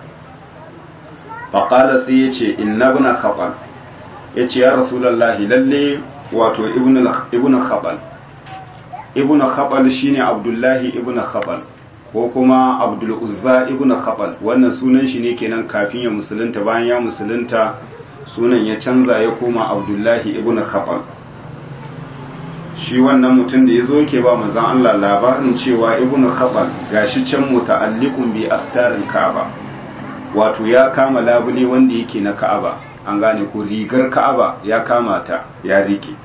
faqala sai yace inna ibn khabal yace ya rasulullahi lalle wato ibn ibn khabal ibn khabal shine Abdullahi ibn khabal ko kuma abdul uzza ibn khabal wannan sunan shi ne kenan kafin ya musulunta bayan ya musulunta sunan ya canza ya koma abdullahi ibn khabal shi wannan mutum da ya zo ke ba manzon Allah labarin cewa ibn khabal gashi can muta'alliqun bi astarin ka'aba wato ya kama labule wanda yake na ka'aba an gane ko rigar ka'aba ya kama ta ya rike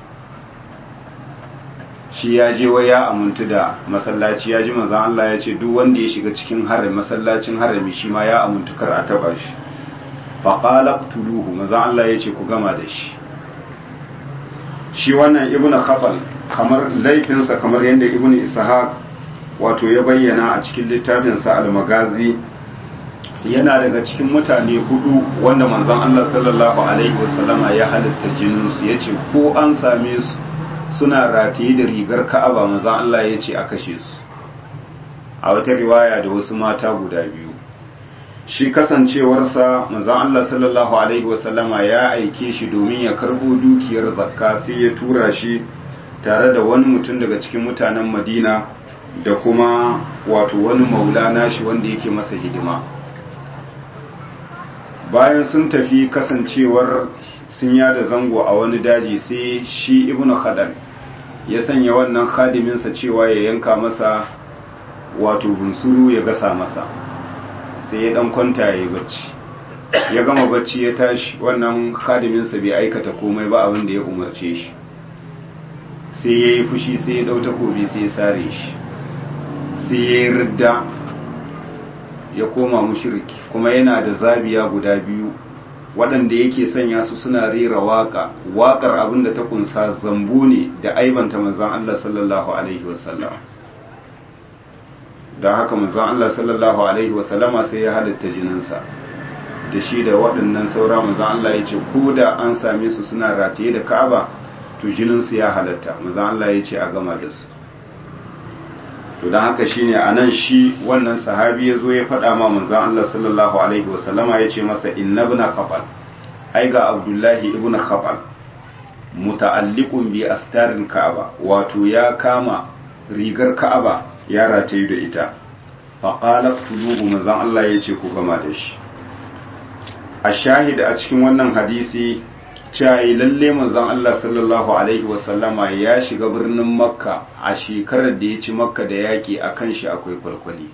shi ya je wai ya amuntu da masallaci ya ji manzon Allah ya ce duk wanda ya shiga cikin harami masallacin harami shi ma ya amuntu kar a taba shi fa qala qtuluhu manzon Allah ya ce ku gama da shi shi wannan ibnu khafal kamar laifinsa kamar yadda ibnu ishaq wato ya bayyana a cikin littafinsa al-magazi yana daga cikin mutane hudu wanda manzon Allah sallallahu alaihi wasallama ya halitta jininsu yace ko an same su suna rataye da rigar ka'aba manzon Allah ya ce a kashe su a wata riwaya da wasu mata guda biyu shi kasancewarsa manzon Allah sallallahu alaihi wasallama ya aike shi domin ya karbo dukiyar zakka sai ya tura shi tare da wani mutum daga cikin mutanen Madina da kuma wato wani maula nashi wanda yake masa hidima bayan sun tafi kasancewar sun yada zango a wani daji sai shi ibnu khadal ya sanya wannan khadiminsa cewa ya yanka masa wato bunsuru ya gasa masa sai ya dan kwanta ya yi bacci ya gama bacci ya tashi wannan khadiminsa bai aikata komai ba abin da ya umarce shi sai ya yi fushi sai ya dau takobi sai ya sare shi sai ya yi ridda ya koma mushriki kuma yana da zabiya guda biyu waɗanda yake sanya su suna rera waƙa waƙar abin da ta kunsa zambo ne da aibanta manzan Allah sallallahu alaihi wasallam don haka manzon Allah sallallahu alaihi wasallama sai ya halatta jininsa da shi da waɗannan saura manzon Allah ya ce ko da an same su suna rataye da Ka'aba to jininsu ya halatta manzon Allah ya ce a gama da su to don haka shine anan shi wannan sahabi ya zo ya faɗa ma manzon Allah sallallahu alaihi wasallama ya ce masa inna ibn khabal ai ga Abdullahi ibn khabal muta'alliqun bi astarin Ka'aba wato ya kama rigar Ka'aba ya ratayu da ita faƙalar tulubu manzan Allah ya ce ku gama da shi a shahida a cikin wannan hadisi cewa lalle manzan Allah sallallahu Alaihi wasallama ya shiga birnin makka a shekarar da ya ci makka da yaƙi a kan shi akwai kwalkwali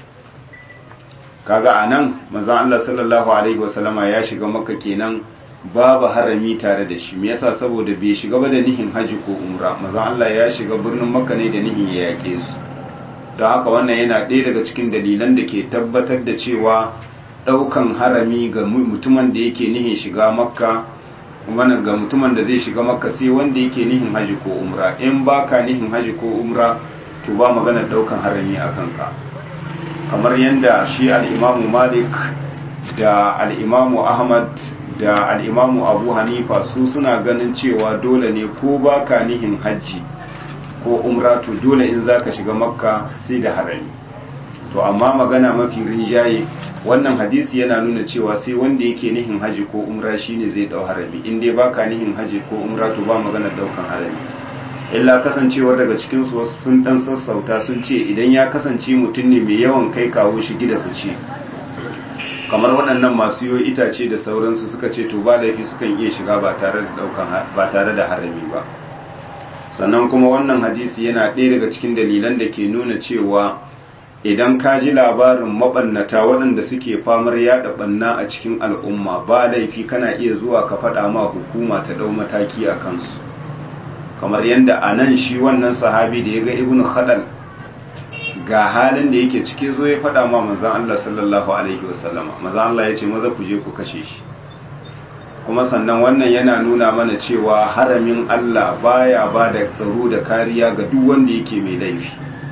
kaga a nan manzan Allah sallallahu Alaihi wasallama ya shiga makka kenan babu harami tare da shi me yasa saboda bai shiga ba da nihin haji ko umra manzan Allah ya shiga birnin makka ne da nihin ya yaƙe su don haka wannan yana ɗaya daga cikin dalilan da ke tabbatar da cewa ɗaukan harami ga mutumin da yake nihin shiga makka wannan ga mutumin da zai shiga makka sai wanda yake nihin haji ko umra in baka nihin haji ko umra to ba magana ɗaukan harami a kanka kamar yadda shi al'imamu malik da al'imamu ahmad da al'imamu abu hanifa su suna ganin cewa dole ne ko baka nihin hajji ko umra to dole in zaka shiga makka sai da harami to amma magana mafi rinjaye wannan hadisi yana nuna cewa sai wanda yake nihin haji ko umra shine zai dau harami in dai baka nihin haji ko umra to ba magana daukan harami illa kasancewar daga cikin su wasu sun dan sassauta sun ce idan ya kasance mutum ne mai yawan kai kawo shi gida fice kamar waɗannan masu yo itace da sauransu suka ce to ba laifi sukan iya shiga ba tare da daukan ba tare da harami ba sannan kuma wannan hadisi yana ɗaya daga cikin dalilan da ke nuna cewa idan ka ji labarin maɓannata waɗanda suke famar yaɗa ɓanna a cikin al'umma ba laifi kana iya zuwa ka faɗa ma hukuma ta ɗau mataki a kansu kamar yadda a nan shi wannan sahabi da ya ga ibn khadal ga halin da yake ciki zo ya faɗa ma manzan Allah sallallahu alaihi wasallama manzan Allah ya ce maza ku je ku kashe shi kuma sannan wannan yana nuna mana cewa haramin Allah baya ba da tsaro da kariya ga duk wanda yake mai laifi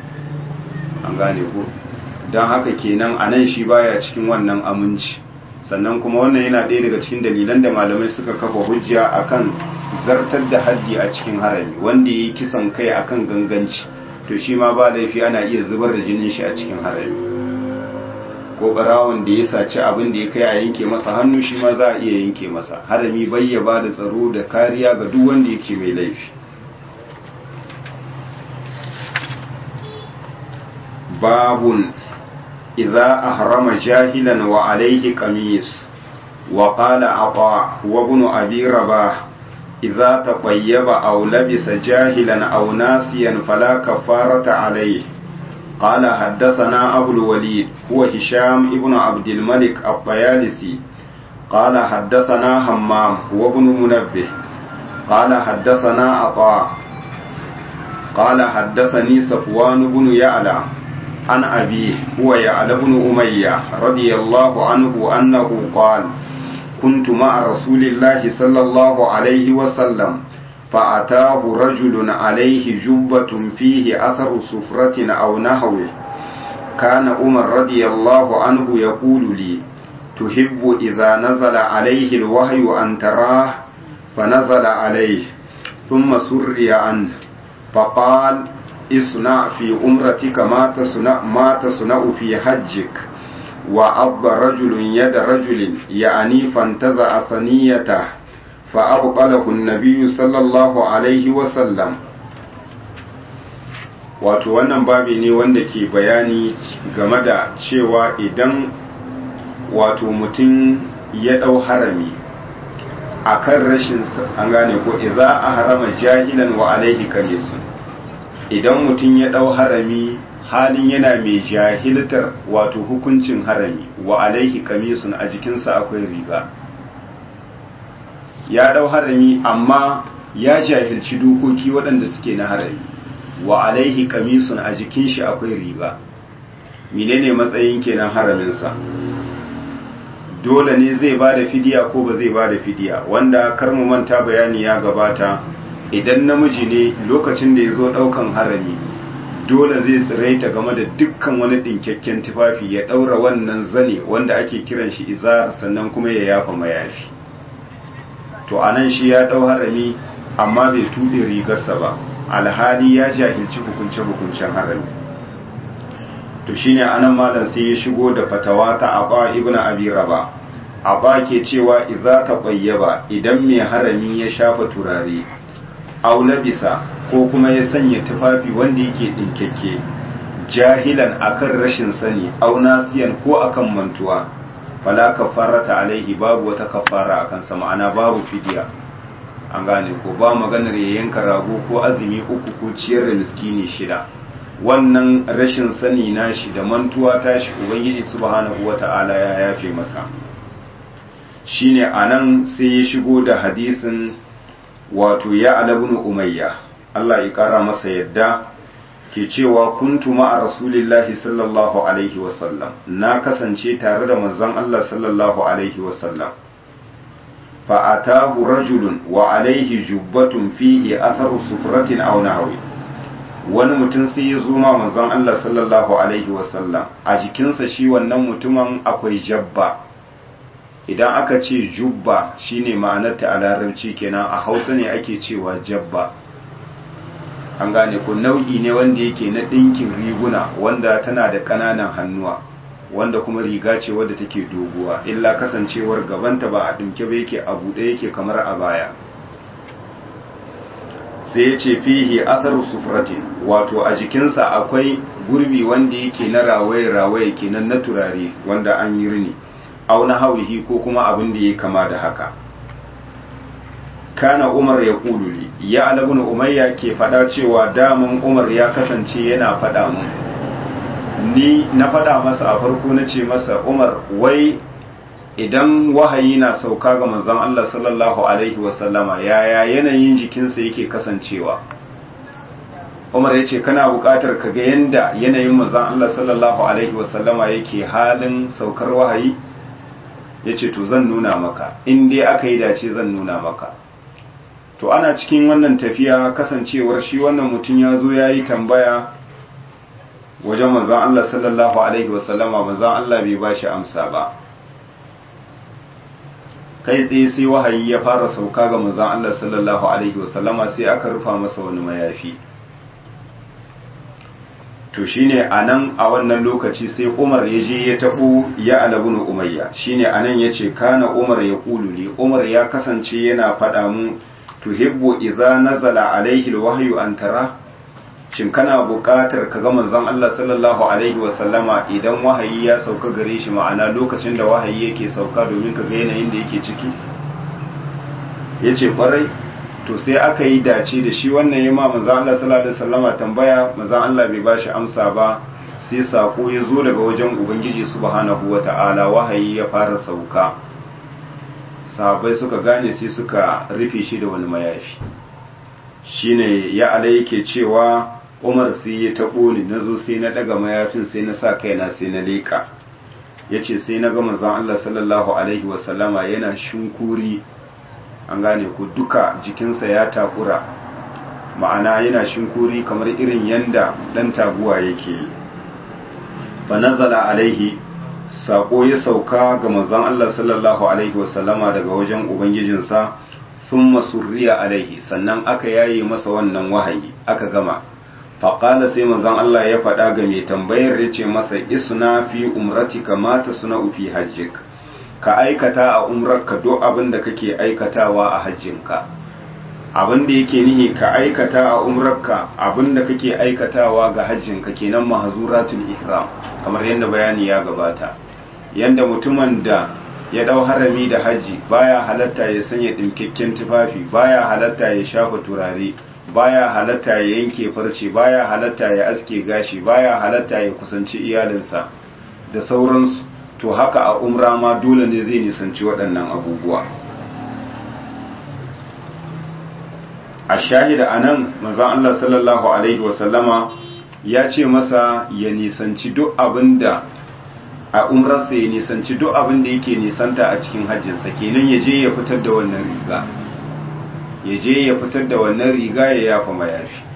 an gane ko don haka kenan a nan shi baya cikin wannan aminci sannan kuma wannan yana ɗaya daga cikin dalilan da malamai suka kafa hujja akan zartar da haddi a cikin harami wanda ya yi kisan kai akan ganganci to shi ma ba laifi ana iya zubar da jinin shi a cikin harami ko barawon da ya saci abin da ya kai a yanke masa hannu shi ma za a iya yanke masa harami bai ya ba da tsaro da kariya ga duk wanda yake mai laifi babun idza ahrama jahilan wa alayhi qamis wa qala ata wa ibn abi rabah idza taqayyaba aw labisa jahilan aw nasiyan fala kafarata alayhi قال حدثنا أبو الوليد هو هشام ابن عبد الملك الطيالسي قال حدثنا همام هو ابن منبه قال حدثنا عطاء قال حدثني صفوان بن يعلى عن أبيه هو يعلى بن أمية رضي الله عنه أنه قال كنت مع رسول الله صلى الله عليه وسلم فأتاه رجل عليه جبة فيه أثر سفرة أو نحوه كان عمر رضي الله عنه يقول لي تحب إذا نزل عليه الوحي أن تراه فنزل عليه ثم سري عنه فقال اصنع في عمرتك ما تصنع ما تصنع في حجك وعض رجل يد رجل يعني فانتزع ثنيته فأبطله النبي صلى الله عليه وسلم wato wannan babi ne wanda ke bayani game da cewa idan wato mutum ya ɗau harami a kan rashin an gane ko idza a harama jahilan wa alaihi kamisun idan mutum ya ɗau harami halin yana mai jahiltar wato hukuncin harami wa alaihi kamisun a jikinsa akwai riga ya ɗau harami amma ya jahilci dokoki waɗanda suke na harami wa alaihi kamisun a jikin shi akwai riga menene matsayin kenan haraminsa dole ne zai ba da fidiya ko ba zai ba da fidiya wanda kar mu manta bayani ya gabata idan namiji ne lokacin da ya zo ɗaukan harami dole zai tsiraita game da dukkan wani ɗinkakken tufafi ya ɗaura wannan zane wanda ake kiran shi izar sannan kuma ya yafa mayafi to anan shi ya ɗau harami amma bai tuɗe rigarsa ba alhali ya jahilci hukunce-hukuncen harami to shine anan malam sai ya shigo da fatawa ta aba ibnu abi raba aba ke cewa idza taqayyaba idan mai harami ya shafa turare aw labisa ko kuma ya sanya tufafi wanda yake dinkekke jahilan akan rashin sani aw nasiyan ko akan mantuwa fala kafarata alaihi babu wata kafara akan sa ma'ana babu fidiya an gane ko ba maganar ya yanka rago ko azumi uku ko ciyar da miskini shida wannan rashin sani nashi da mantuwa tashi ubangiji subhanahu wata'ala ya yafe masa shine anan sai ya shigo da hadisin wato ya alabnu umayya Allah ya kara masa yadda ke cewa kuntu ma'a rasulillahi sallallahu alaihi wasallam na kasance tare da manzon Allah sallallahu alaihi wasallam fa atahu rajulun wa alaihi jubbatun fihi atharu sufratin aw nahwi wani mutum sai ya zo ma manzon Allah sallallahu alaihi wasallam a jikinsa shi wannan mutumin akwai jabba idan aka ce jubba shine ma'anarta a larabci kenan a hausa ne ake cewa jabba an gane ko nau'i ne wanda yake na ɗinkin riguna wanda tana da ƙananan hannuwa wanda kuma riga ce wadda take doguwa illa kasancewar gabanta ba a ɗinke ba yake a buɗe yake kamar a baya sai ya ce fihi athar sufratin wato a jikinsa akwai gurbi wanda yake na rawaye-rawaye kenan na turare wanda an yi rini au na hawihi ko kuma abin da ya kama da haka kana umar ya kululi ya alabun umayya ke fada cewa daman umar ya kasance yana fada mu ni na fada masa a farko na ce masa umar wai idan wahayi na sauka ga manzon Allah sallallahu alaihi wasallama yaya yanayin jikinsa yake kasancewa umar ya ce kana buƙatar ka ga yanda yanayin manzon Allah sallallahu alaihi wasallama yake halin saukar wahayi ya ce to zan nuna maka in dai aka yi dace zan nuna maka to ana cikin wannan tafiya kasancewar shi wannan mutum ya zo ya yi tambaya wajen manzan Allah sallallahu Alaihi wasallama manzan Allah bai ba shi amsa ba kai tsaye sai wahayi ya fara sauka ga manzan Allah sallallahu Alaihi wasallama sai aka rufa masa wani mayafi to shine a nan a wannan lokaci sai umar ya je ya taɓo ya alabunu umayya shine a nan ya ce kana umar ya ƙululi umar ya kasance yana faɗa mu tuhibbu idza nazala alaihi alwahyu an tara shin kana buƙatar ka ga manzon Allah sallallahu alaihi wa sallama idan wahayi ya sauka gare shi ma'ana lokacin da wahayi yake sauka domin ka ga yanayin da yake ciki yace kwarai to sai aka yi dace da shi wannan yama manzon Allah sallallahu alaihi wa sallama tambaya manzon Allah bai bashi amsa ba sai sako ya zo daga wajen ubangiji subhanahu wata'ala wahayi ya fara sauka sahabbai suka gane sai suka rufe shi da wani mayafi shine ya ala yake cewa umar sai ya taɓo ni na zo sai na ɗaga mayafin sai na sa kaina sai na leƙa ya ce sai na ga manzon Allah sallallahu alaihi wasallama yana shinkuri an gane ku duka jikinsa ya takura ma'ana yana shinkuri kamar irin yanda ɗan taguwa yake yi fa nazala alaihi sako ya sauka ga manzon Allah sallallahu alaihi wasallama daga wajen ubangijinsa thumma surriya alaihi sannan aka yaye masa wannan wahayi aka gama faqala sai manzon Allah ya faɗa ga mai tambayar ya ce masa isna fi umratika ma tasna fi hajjik ka aikata a umrarka duk abin da kake aikatawa a hajjinka abin da yake nihi ka aikata a umrarka abin da kake aikatawa ga hajjinka kenan mahzuratul ihram kamar yadda bayani ya gabata yanda mutumin da ya dau harami da haji baya halatta ya sanya dinkakken tufafi baya halatta ya shafa turare baya halatta ya yanke farce baya halatta ya aske gashi baya halatta ya kusanci iyalinsa da sauransu to haka a umra ma dole ne zai nisanci waɗannan abubuwa a shahida a nan manzan Allah sallallahu Alaihi wasallama ya ce masa ya nisanci duk abin da a umrarsa ya nisanci duk abin da yake nisanta a cikin hajjinsa kenan ya je ya fitar da wannan riga ya je ya fitar da wannan riga ya yafa mayafi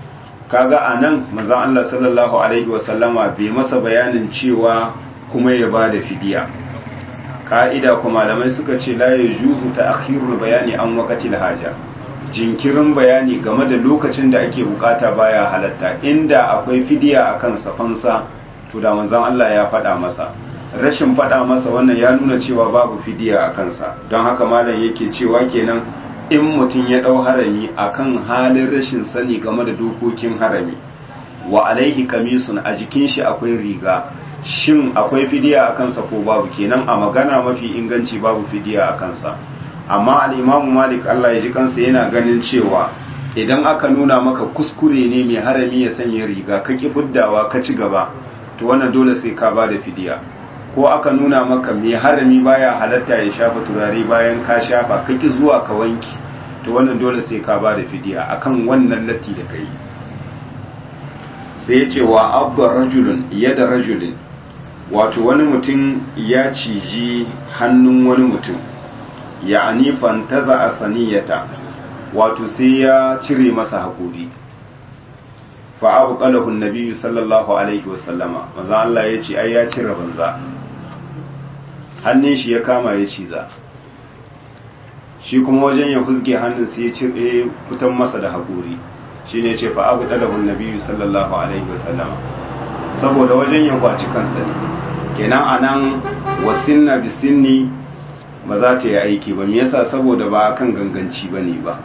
kaga anan manzon Allah sallallahu alaihi wasallama bai masa bayanin cewa kuma ya bada fidiya ka'ida kuma malamai suka ce la yajuzu ta'khirul bayani an waqtil haja jinkirin bayani game da lokacin da ake bukata baya halatta inda akwai fidiya akan safansa to da manzon Allah ya faɗa masa rashin faɗa masa wannan ya nuna cewa babu fidiya a kansa don haka malam yake cewa kenan in mutum ya ɗau harami akan halin rashin sani game da dokokin harami wa alaihi kamisun a jikin shi akwai riga shin akwai fidiya a kansa ko babu kenan a magana mafi inganci babu fidiya a kansa amma al'imamu malik Allah ya ji kansa yana ganin cewa idan aka nuna maka kuskure ne mai harami ya sanya riga ka ki fuddawa ka ci gaba to wannan dole sai ka ba da fidiya ko aka nuna maka mai harami baya halatta ya shafa turare bayan ka shafa ka ki zuwa ka wanki to wannan dole sai ka ba da fidiya akan wannan latti da kai sai ya ce wa abba rajulun yada rajulin wato wani mutum ya ciji hannun wani mutum ya anifan taza a saniyata wato sai ya cire masa haƙuri fa'abu ƙalahun nabiyu sallallahu alaihi wasallama maza Allah ya ce ai ya cire banza hannun shi ya kama ya ciza shi kuma wajen ya fuzge hannun sai ya cire fitan masa da haƙuri shi ne ce fa'abu ƙalahun nabiyu sallallahu alaihi wasallama saboda wajen ya kwaci kansa ne kenan a nan wasinna bisinni ba za ta yi aiki ba me yasa saboda ba kan ganganci ba ne ba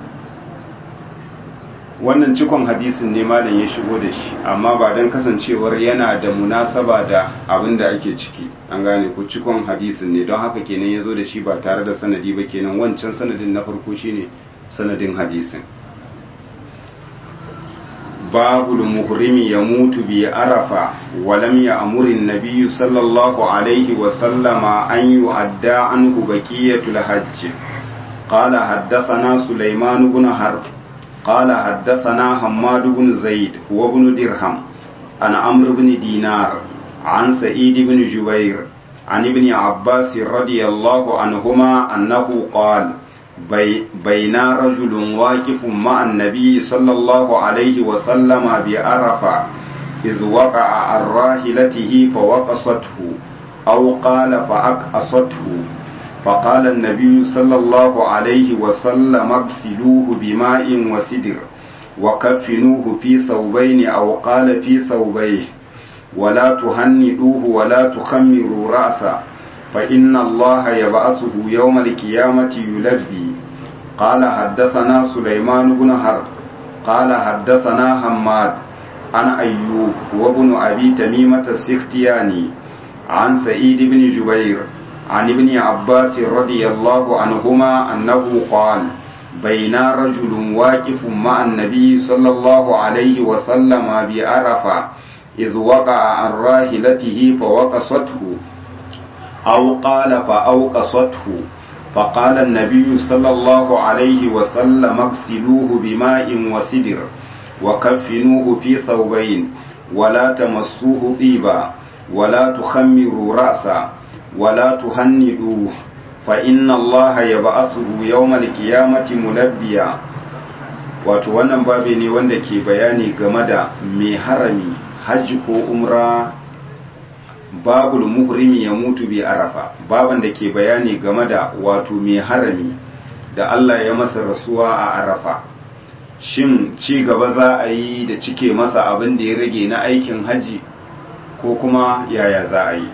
wannan cikon hadisin ne malam ya shigo da shi amma ba don kasancewar yana da munasaba da abin da ake ciki an gane ku cikon hadisin ne don haka kenan ya zo da shi ba tare da sanadi ba kenan wancan sanadin na farko shine sanadin hadisin babu muhrimi ya mutu bi arafa walam ya amurin nabiyyu sallallahu alaihi wa sallama an yu'adda anhu baqiyatul hajj qala haddathana sulaiman ibn harb قال حدثنا حماد بن زيد هو بن درهم عن عمرو بن دينار عن سعيد بن جبير عن ابن عباس رضي الله عنهما أنه قال بي بين رجل واقف مع النبي صلى الله عليه وسلم بعرفة إذ وقع عن راحلته فوقصته أو قال فأقصته فقال النبي صلى الله عليه وسلم اغسلوه بماء وسدر وكفنوه في ثوبين أو قال في ثوبيه ولا تهندوه ولا تخمروا رأسه فإن الله يبعثه يوم القيامة يلبي قال حدثنا سليمان بن حرب قال حدثنا حماد عن أيوب وابن أبي تميمة السختياني عن سعيد بن جبير عن ابن عباس رضي الله عنهما أنه قال بين رجل واقف مع النبي صلى الله عليه وسلم بعرفة إذ وقع عن راحلته فوقصته أو قال فأوقصته فقال النبي صلى الله عليه وسلم اغسلوه بماء وسدر وكفنوه في ثوبين ولا تمسوه طيبا ولا تخمروا رأسا ولا تهندوه فإن الله يبعثه يوم القيامة ملبيا wato wannan babi ne wanda ke bayani game da mai harami hajji ko umra babul muhrimi ya mutu bi arafa baban da ke bayani game da wato mai harami da Allah ya masa rasuwa a arafa shin ci gaba za a yi da cike masa abin da ya rage na aikin haji ko kuma yaya za a yi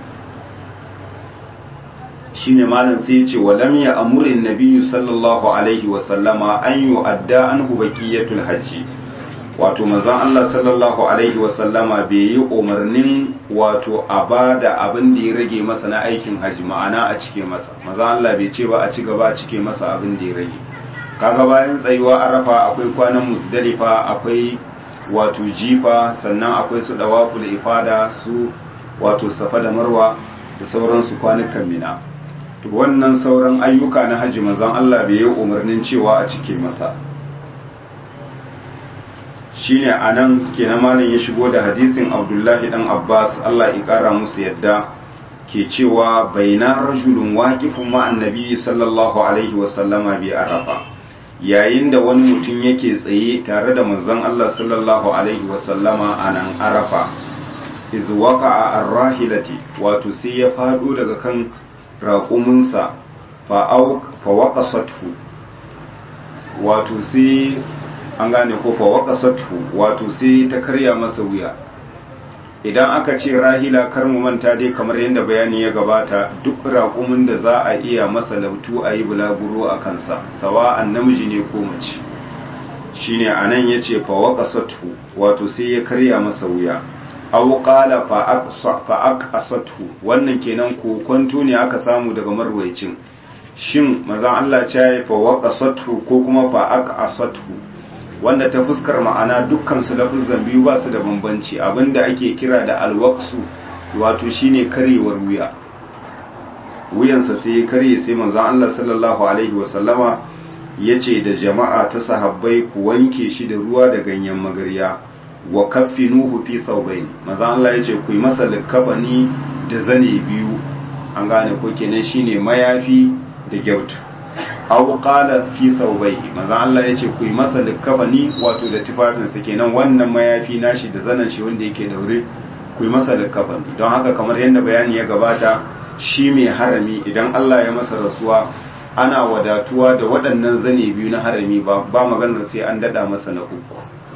shine malam sai ya ce wa lam ya amurin nabiyyu sallallahu alaihi wa sallama an yu'adda anhu baqiyatul hajji wato manzon Allah sallallahu alaihi wa sallama bai yi umarnin wato a bada abin da ya rage masa na aikin haji ma'ana a cike masa manzon Allah bai ce ba a ci gaba a cike masa abin da ya rage kaga bayan tsayuwa arafa akwai kwanan musdalifa akwai wato jifa sannan akwai su dawaful ifada su wato safa da marwa da sauransu kwanukan mina to wannan sauran ayyuka na hajji manzon Allah bai yi umarnin cewa a cike masa shine anan kenan malam ya shigo da hadisin Abdullahi dan Abbas Allah ya kara musu yadda ke cewa baina rajulun waqifun ma annabi sallallahu alaihi wa sallama bi arafa yayin da wani mutum yake tsaye tare da manzon Allah sallallahu alaihi wasallama a nan arafa iz waqa'a ar-rahilati wato sai ya fado daga kan raƙuminsa fa fa waqasathu wato sai an gane ko fa waqasathu wato sai ta karya masa wuya idan aka ce rahila kar mu manta dai kamar yadda bayani ya gabata duk raƙumin da za a iya masa lautu a yi bulaguro a kansa sawa'an namiji ne ko mace shine anan yace fa waqasathu wato sai ya karya masa wuya aw qala fa aqsa fa aqasathu wannan kenan ko kwanto ne aka samu daga marwayacin shin manzon Allah ya fa waqasathu ko kuma fa aqasathu wanda ta fuskar ma'ana dukkan su lafuzan biyu ba su da bambanci abinda ake kira da alwaqsu wato shine karewar wuya wuyansa sai ya karye sai manzon Allah sallallahu alaihi wasallama yace da jama'a ta sahabbai ku wanke shi da ruwa da ganyen magarya wa kaffinuhu fi thawbayn manzon Allah yace ku yi masa likafani da zane biyu an gane ko kenan shine mayafi da gyautu aw qala fi thawbayhi manzo Allah yace ku yi masa likafani wato da tufafin sa kenan wannan mayafi nashi da zanan shi wanda yake daure ku yi masa likafani don haka kamar yadda bayani ya gabata shi mai harami idan Allah ya masa rasuwa ana wadatuwa da waɗannan zane biyu na harami ba ba maganar sai an dada masa na uku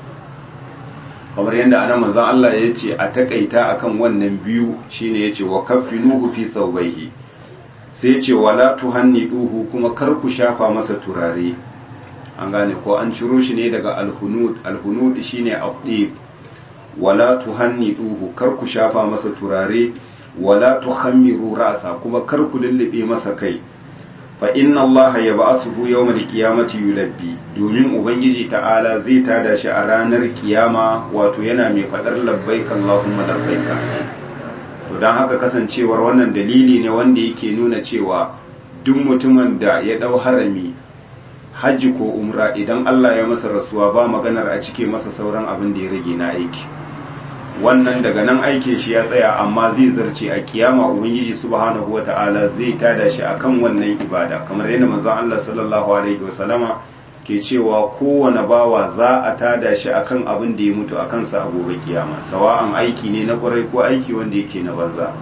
kamar yadda anan manzon Allah ya ce a takaita akan wannan biyu shine yace wa kaffinuhu fi thawbayhi sai ce wala tuhanniduhu kuma kar ku shafa masa turare an gane ko an ciro shi ne daga alhunud alhunud shine abdib wala tuhanniduhu kar ku shafa masa turare wala tukhammiru ra'sa kuma kar ku lullube masa kai fa inna allaha yab'athuhu yawmal qiyamati yulabbi domin ubangiji ta'ala zai tada shi a ranar kiyama wato yana mai fadar labbaik allahumma labbaik to don haka kasancewar wannan dalili ne wanda yake nuna cewa duk mutumin da ya dau harami hajji ko umra idan Allah ya masa rasuwa ba maganar a cike masa sauran abin da ya rage na aiki wannan daga nan aikin shi ya tsaya amma zai zarce a kiyama ubangiji subhanahu wata'ala zai tada shi akan wannan ibada kamar yadda manzon Allah sallallahu alaihi wasallama ke cewa kowane bawa za a tada shi akan abin da ya mutu a kansa a gobe kiyama sawa'an aiki ne na kwarai ko aiki wanda yake na banza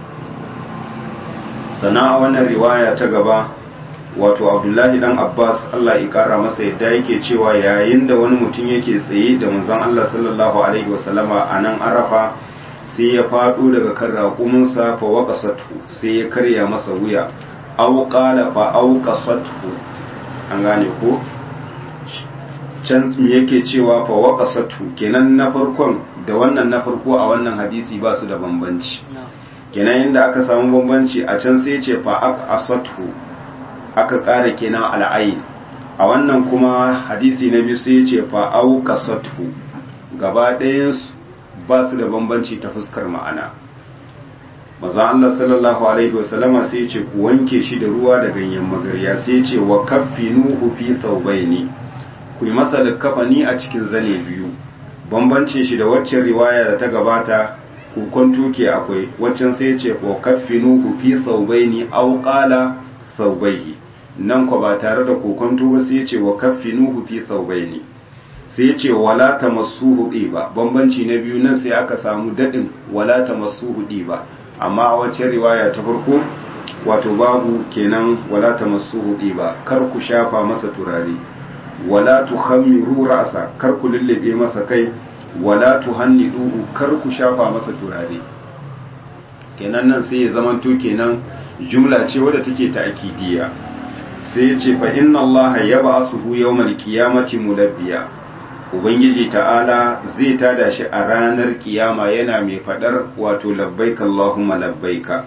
sana a wannan riwaya ta gaba wato abdullahi dan abbas allah ya kara masa yadda yake cewa yayin da wani mutum yake tsaye da manzon allah sallallahu alaihi wasallama a nan arafa sai ya faɗo daga kan raƙuminsa fa waƙasatu sai ya karya masa wuya au qala fa auqasatu an gane ko can yake cewa fa waqasatu kenan na farkon da wannan na farko a wannan hadisi ba su da bambanci kenan inda aka samu bambanci a can sai ce fa aqasatu aka ƙara kenan al'ain a wannan kuma hadisi na biyu sai ce fa auqasatu gaba ɗayan ba su da bambanci ta fuskar ma'ana maza Allah sallallahu alaihi wasallama sai ce ku wanke shi da ruwa da ganyen magarya sai ce wa kaffinuhu fi thawbaini ku yi masa kafani a cikin zane biyu bambancin shi da waccan riwaya da ta gabata kukon tuke akwai waccan sai ce ko kaffinuhu fi thawbaini aw qala thawbaihi nan ko ba tare da kokon ba sai ce wa kaffinuhu fi thawbaini sai ce wala tamassuhu ba bambanci na biyu nan sai aka samu dadin wala tamassuhu ba amma a waccan riwaya ta farko wato babu kenan wala tamassuhu ba kar ku shafa masa turare wala tukhammiru ra'sa kar ku lullube masa kai wala tuhanniduhu kar ku shafa masa turare kenan nan sai ya zamanto kenan jumla ce wadda take ta akidiya sai ya ce fa inna allaha yab'athuhu yawmal qiyamati mulabbiya ubangiji ta'ala zai tada shi a ranar kiyama yana mai fadar wato labbaika allahumma labbaika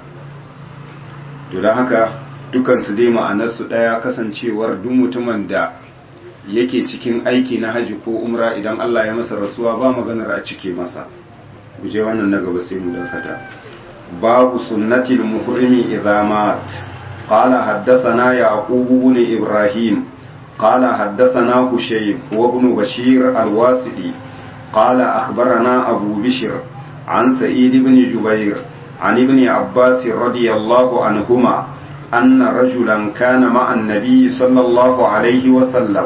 to don haka dukansu dai ma'anarsu ɗaya kasancewar duk mutumin da yake cikin aiki na haji ko umra idan Allah ya masa rasuwa ba maganar a cike masa guje wannan na gaba sai mu dakata babu sunnatil muhrimi idza mat qala haddathana yaqub ibn ibrahim qala haddathana hushayb wa ibn bashir al-wasiti qala akhbarana abu bishr an sa'id ibn jubair عن ابن عباس رضي الله عنهما أن رجلا كان مع النبي صلى الله عليه وسلم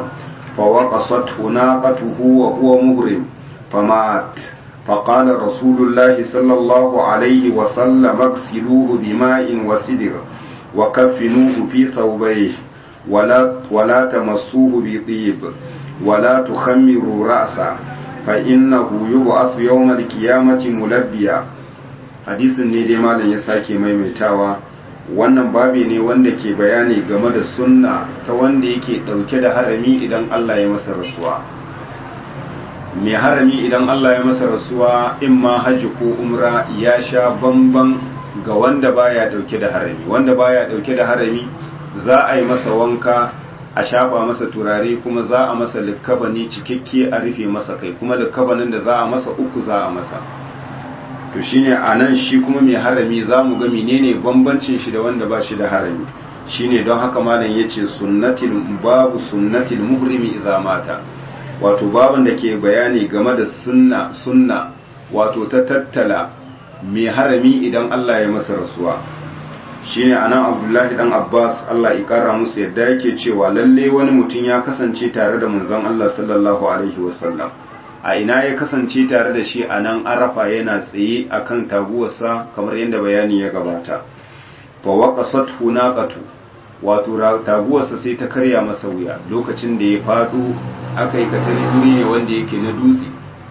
فوقصته ناقته وهو مهرم فمات فقال رسول الله صلى الله عليه وسلم اغسلوه بماء وسدر وكفنوه في ثوبيه ولا, ولا تمسوه بطيب ولا تخمروا رأسه فإنه يبعث يوم القيامة ملبيا hadisin ne dai malam ya sake maimaitawa wannan babi ne wanda ke bayani game da sunna ta wanda yake dauke da harami idan Allah ya masa rasuwa mai harami idan Allah ya masa rasuwa in ma hajji ko umra ya sha bamban ga wanda baya dauke da harami wanda baya dauke da harami za a yi masa wanka a shafa masa turare kuma za a masa likkabani cikakke a rufe masa kai kuma likkabanin da za a masa uku za a masa to shine a nan shi kuma mai harami za mu ga menene bambancin shi da wanda ba shi da harami shine don haka malam ya ce sunnatil babu sunnatil muhrimi idza mata wato babin da ke bayani game da sunna sunna wato ta tattala mai harami idan Allah ya masa rasuwa shine anan Abdullahi dan Abbas Allah ya kara musu yadda yake cewa lalle wani mutum ya kasance tare da manzon Allah sallallahu alaihi wasallam a ina ya kasance tare da shi a nan arafa yana tsaye a kan taguwarsa kamar yadda bayani ya gabata fa waqasat hunaqatu wato taguwarsa sai ta karya masa wuya lokacin da ya fado aka yi katari guri ne wanda yake na dutse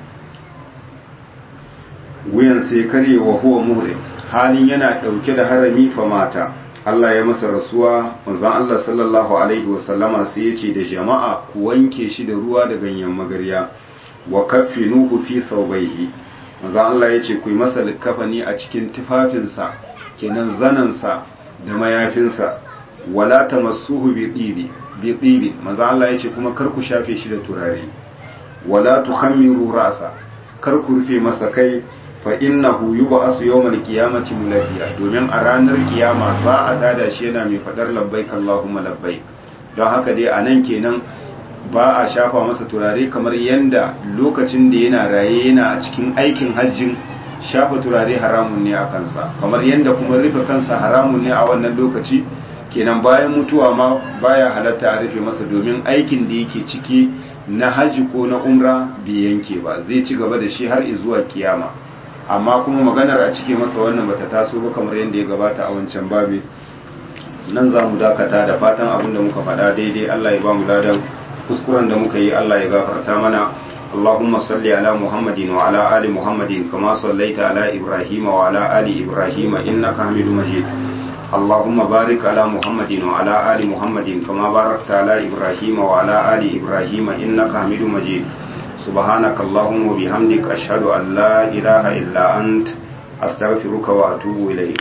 wuyan sai karye wa huwa muhrim halin yana dauke da harami fa mata Allah ya masa rasuwa manzon Allah sallallahu alaihi wasallama sai ya ce da jama'a ku wanke shi da ruwa da ganyen magarya wa kaffinuhu fi thawbayhi manzo Allah yace ku yi masa likafani a cikin tufafinsa kenan zanansa da mayafinsa wala tamassuhu bi tibi bi tibi manzo Allah yace kuma kar ku shafe shi da turare wala tukhammiru ra'sa kar ku rufe masa kai fa innahu yub'asu yawmal qiyamati mulabbiya domin a ranar kiyama za a dada shi yana mai fadar labbaik Allahumma labbaik don haka dai anan kenan ba a shafa masa turare kamar yadda lokacin da yana raye yana a cikin aikin hajjin shafa turare haramun ne a kansa kamar yadda kuma rufe kansa haramun ne a wannan lokaci kenan bayan mutuwa ma baya halatta a rufe masa domin aikin da yake ciki na hajji ko na umra bai yanke ba zai ci gaba da shi har zuwa kiyama amma kuma maganar a cike masa wannan bata taso ba kamar yadda ya gabata a wancan babi nan za mu dakata da fatan abin da muka faɗa daidai Allah ya ba mu ladan kuskuren da muka yi Allah ya gafarta mana اللهم صل على محمد وعلى آل محمد كما صليت على إبراهيم وعلى آل إبراهيم إنك حميد مجيد اللهم بارك على محمد وعلى آل محمد كما باركت على إبراهيم وعلى آل إبراهيم إنك حميد مجيد سبحانك اللهم وبحمدك أشهد أن لا إله إلا أنت أستغفرك وأتوب إليك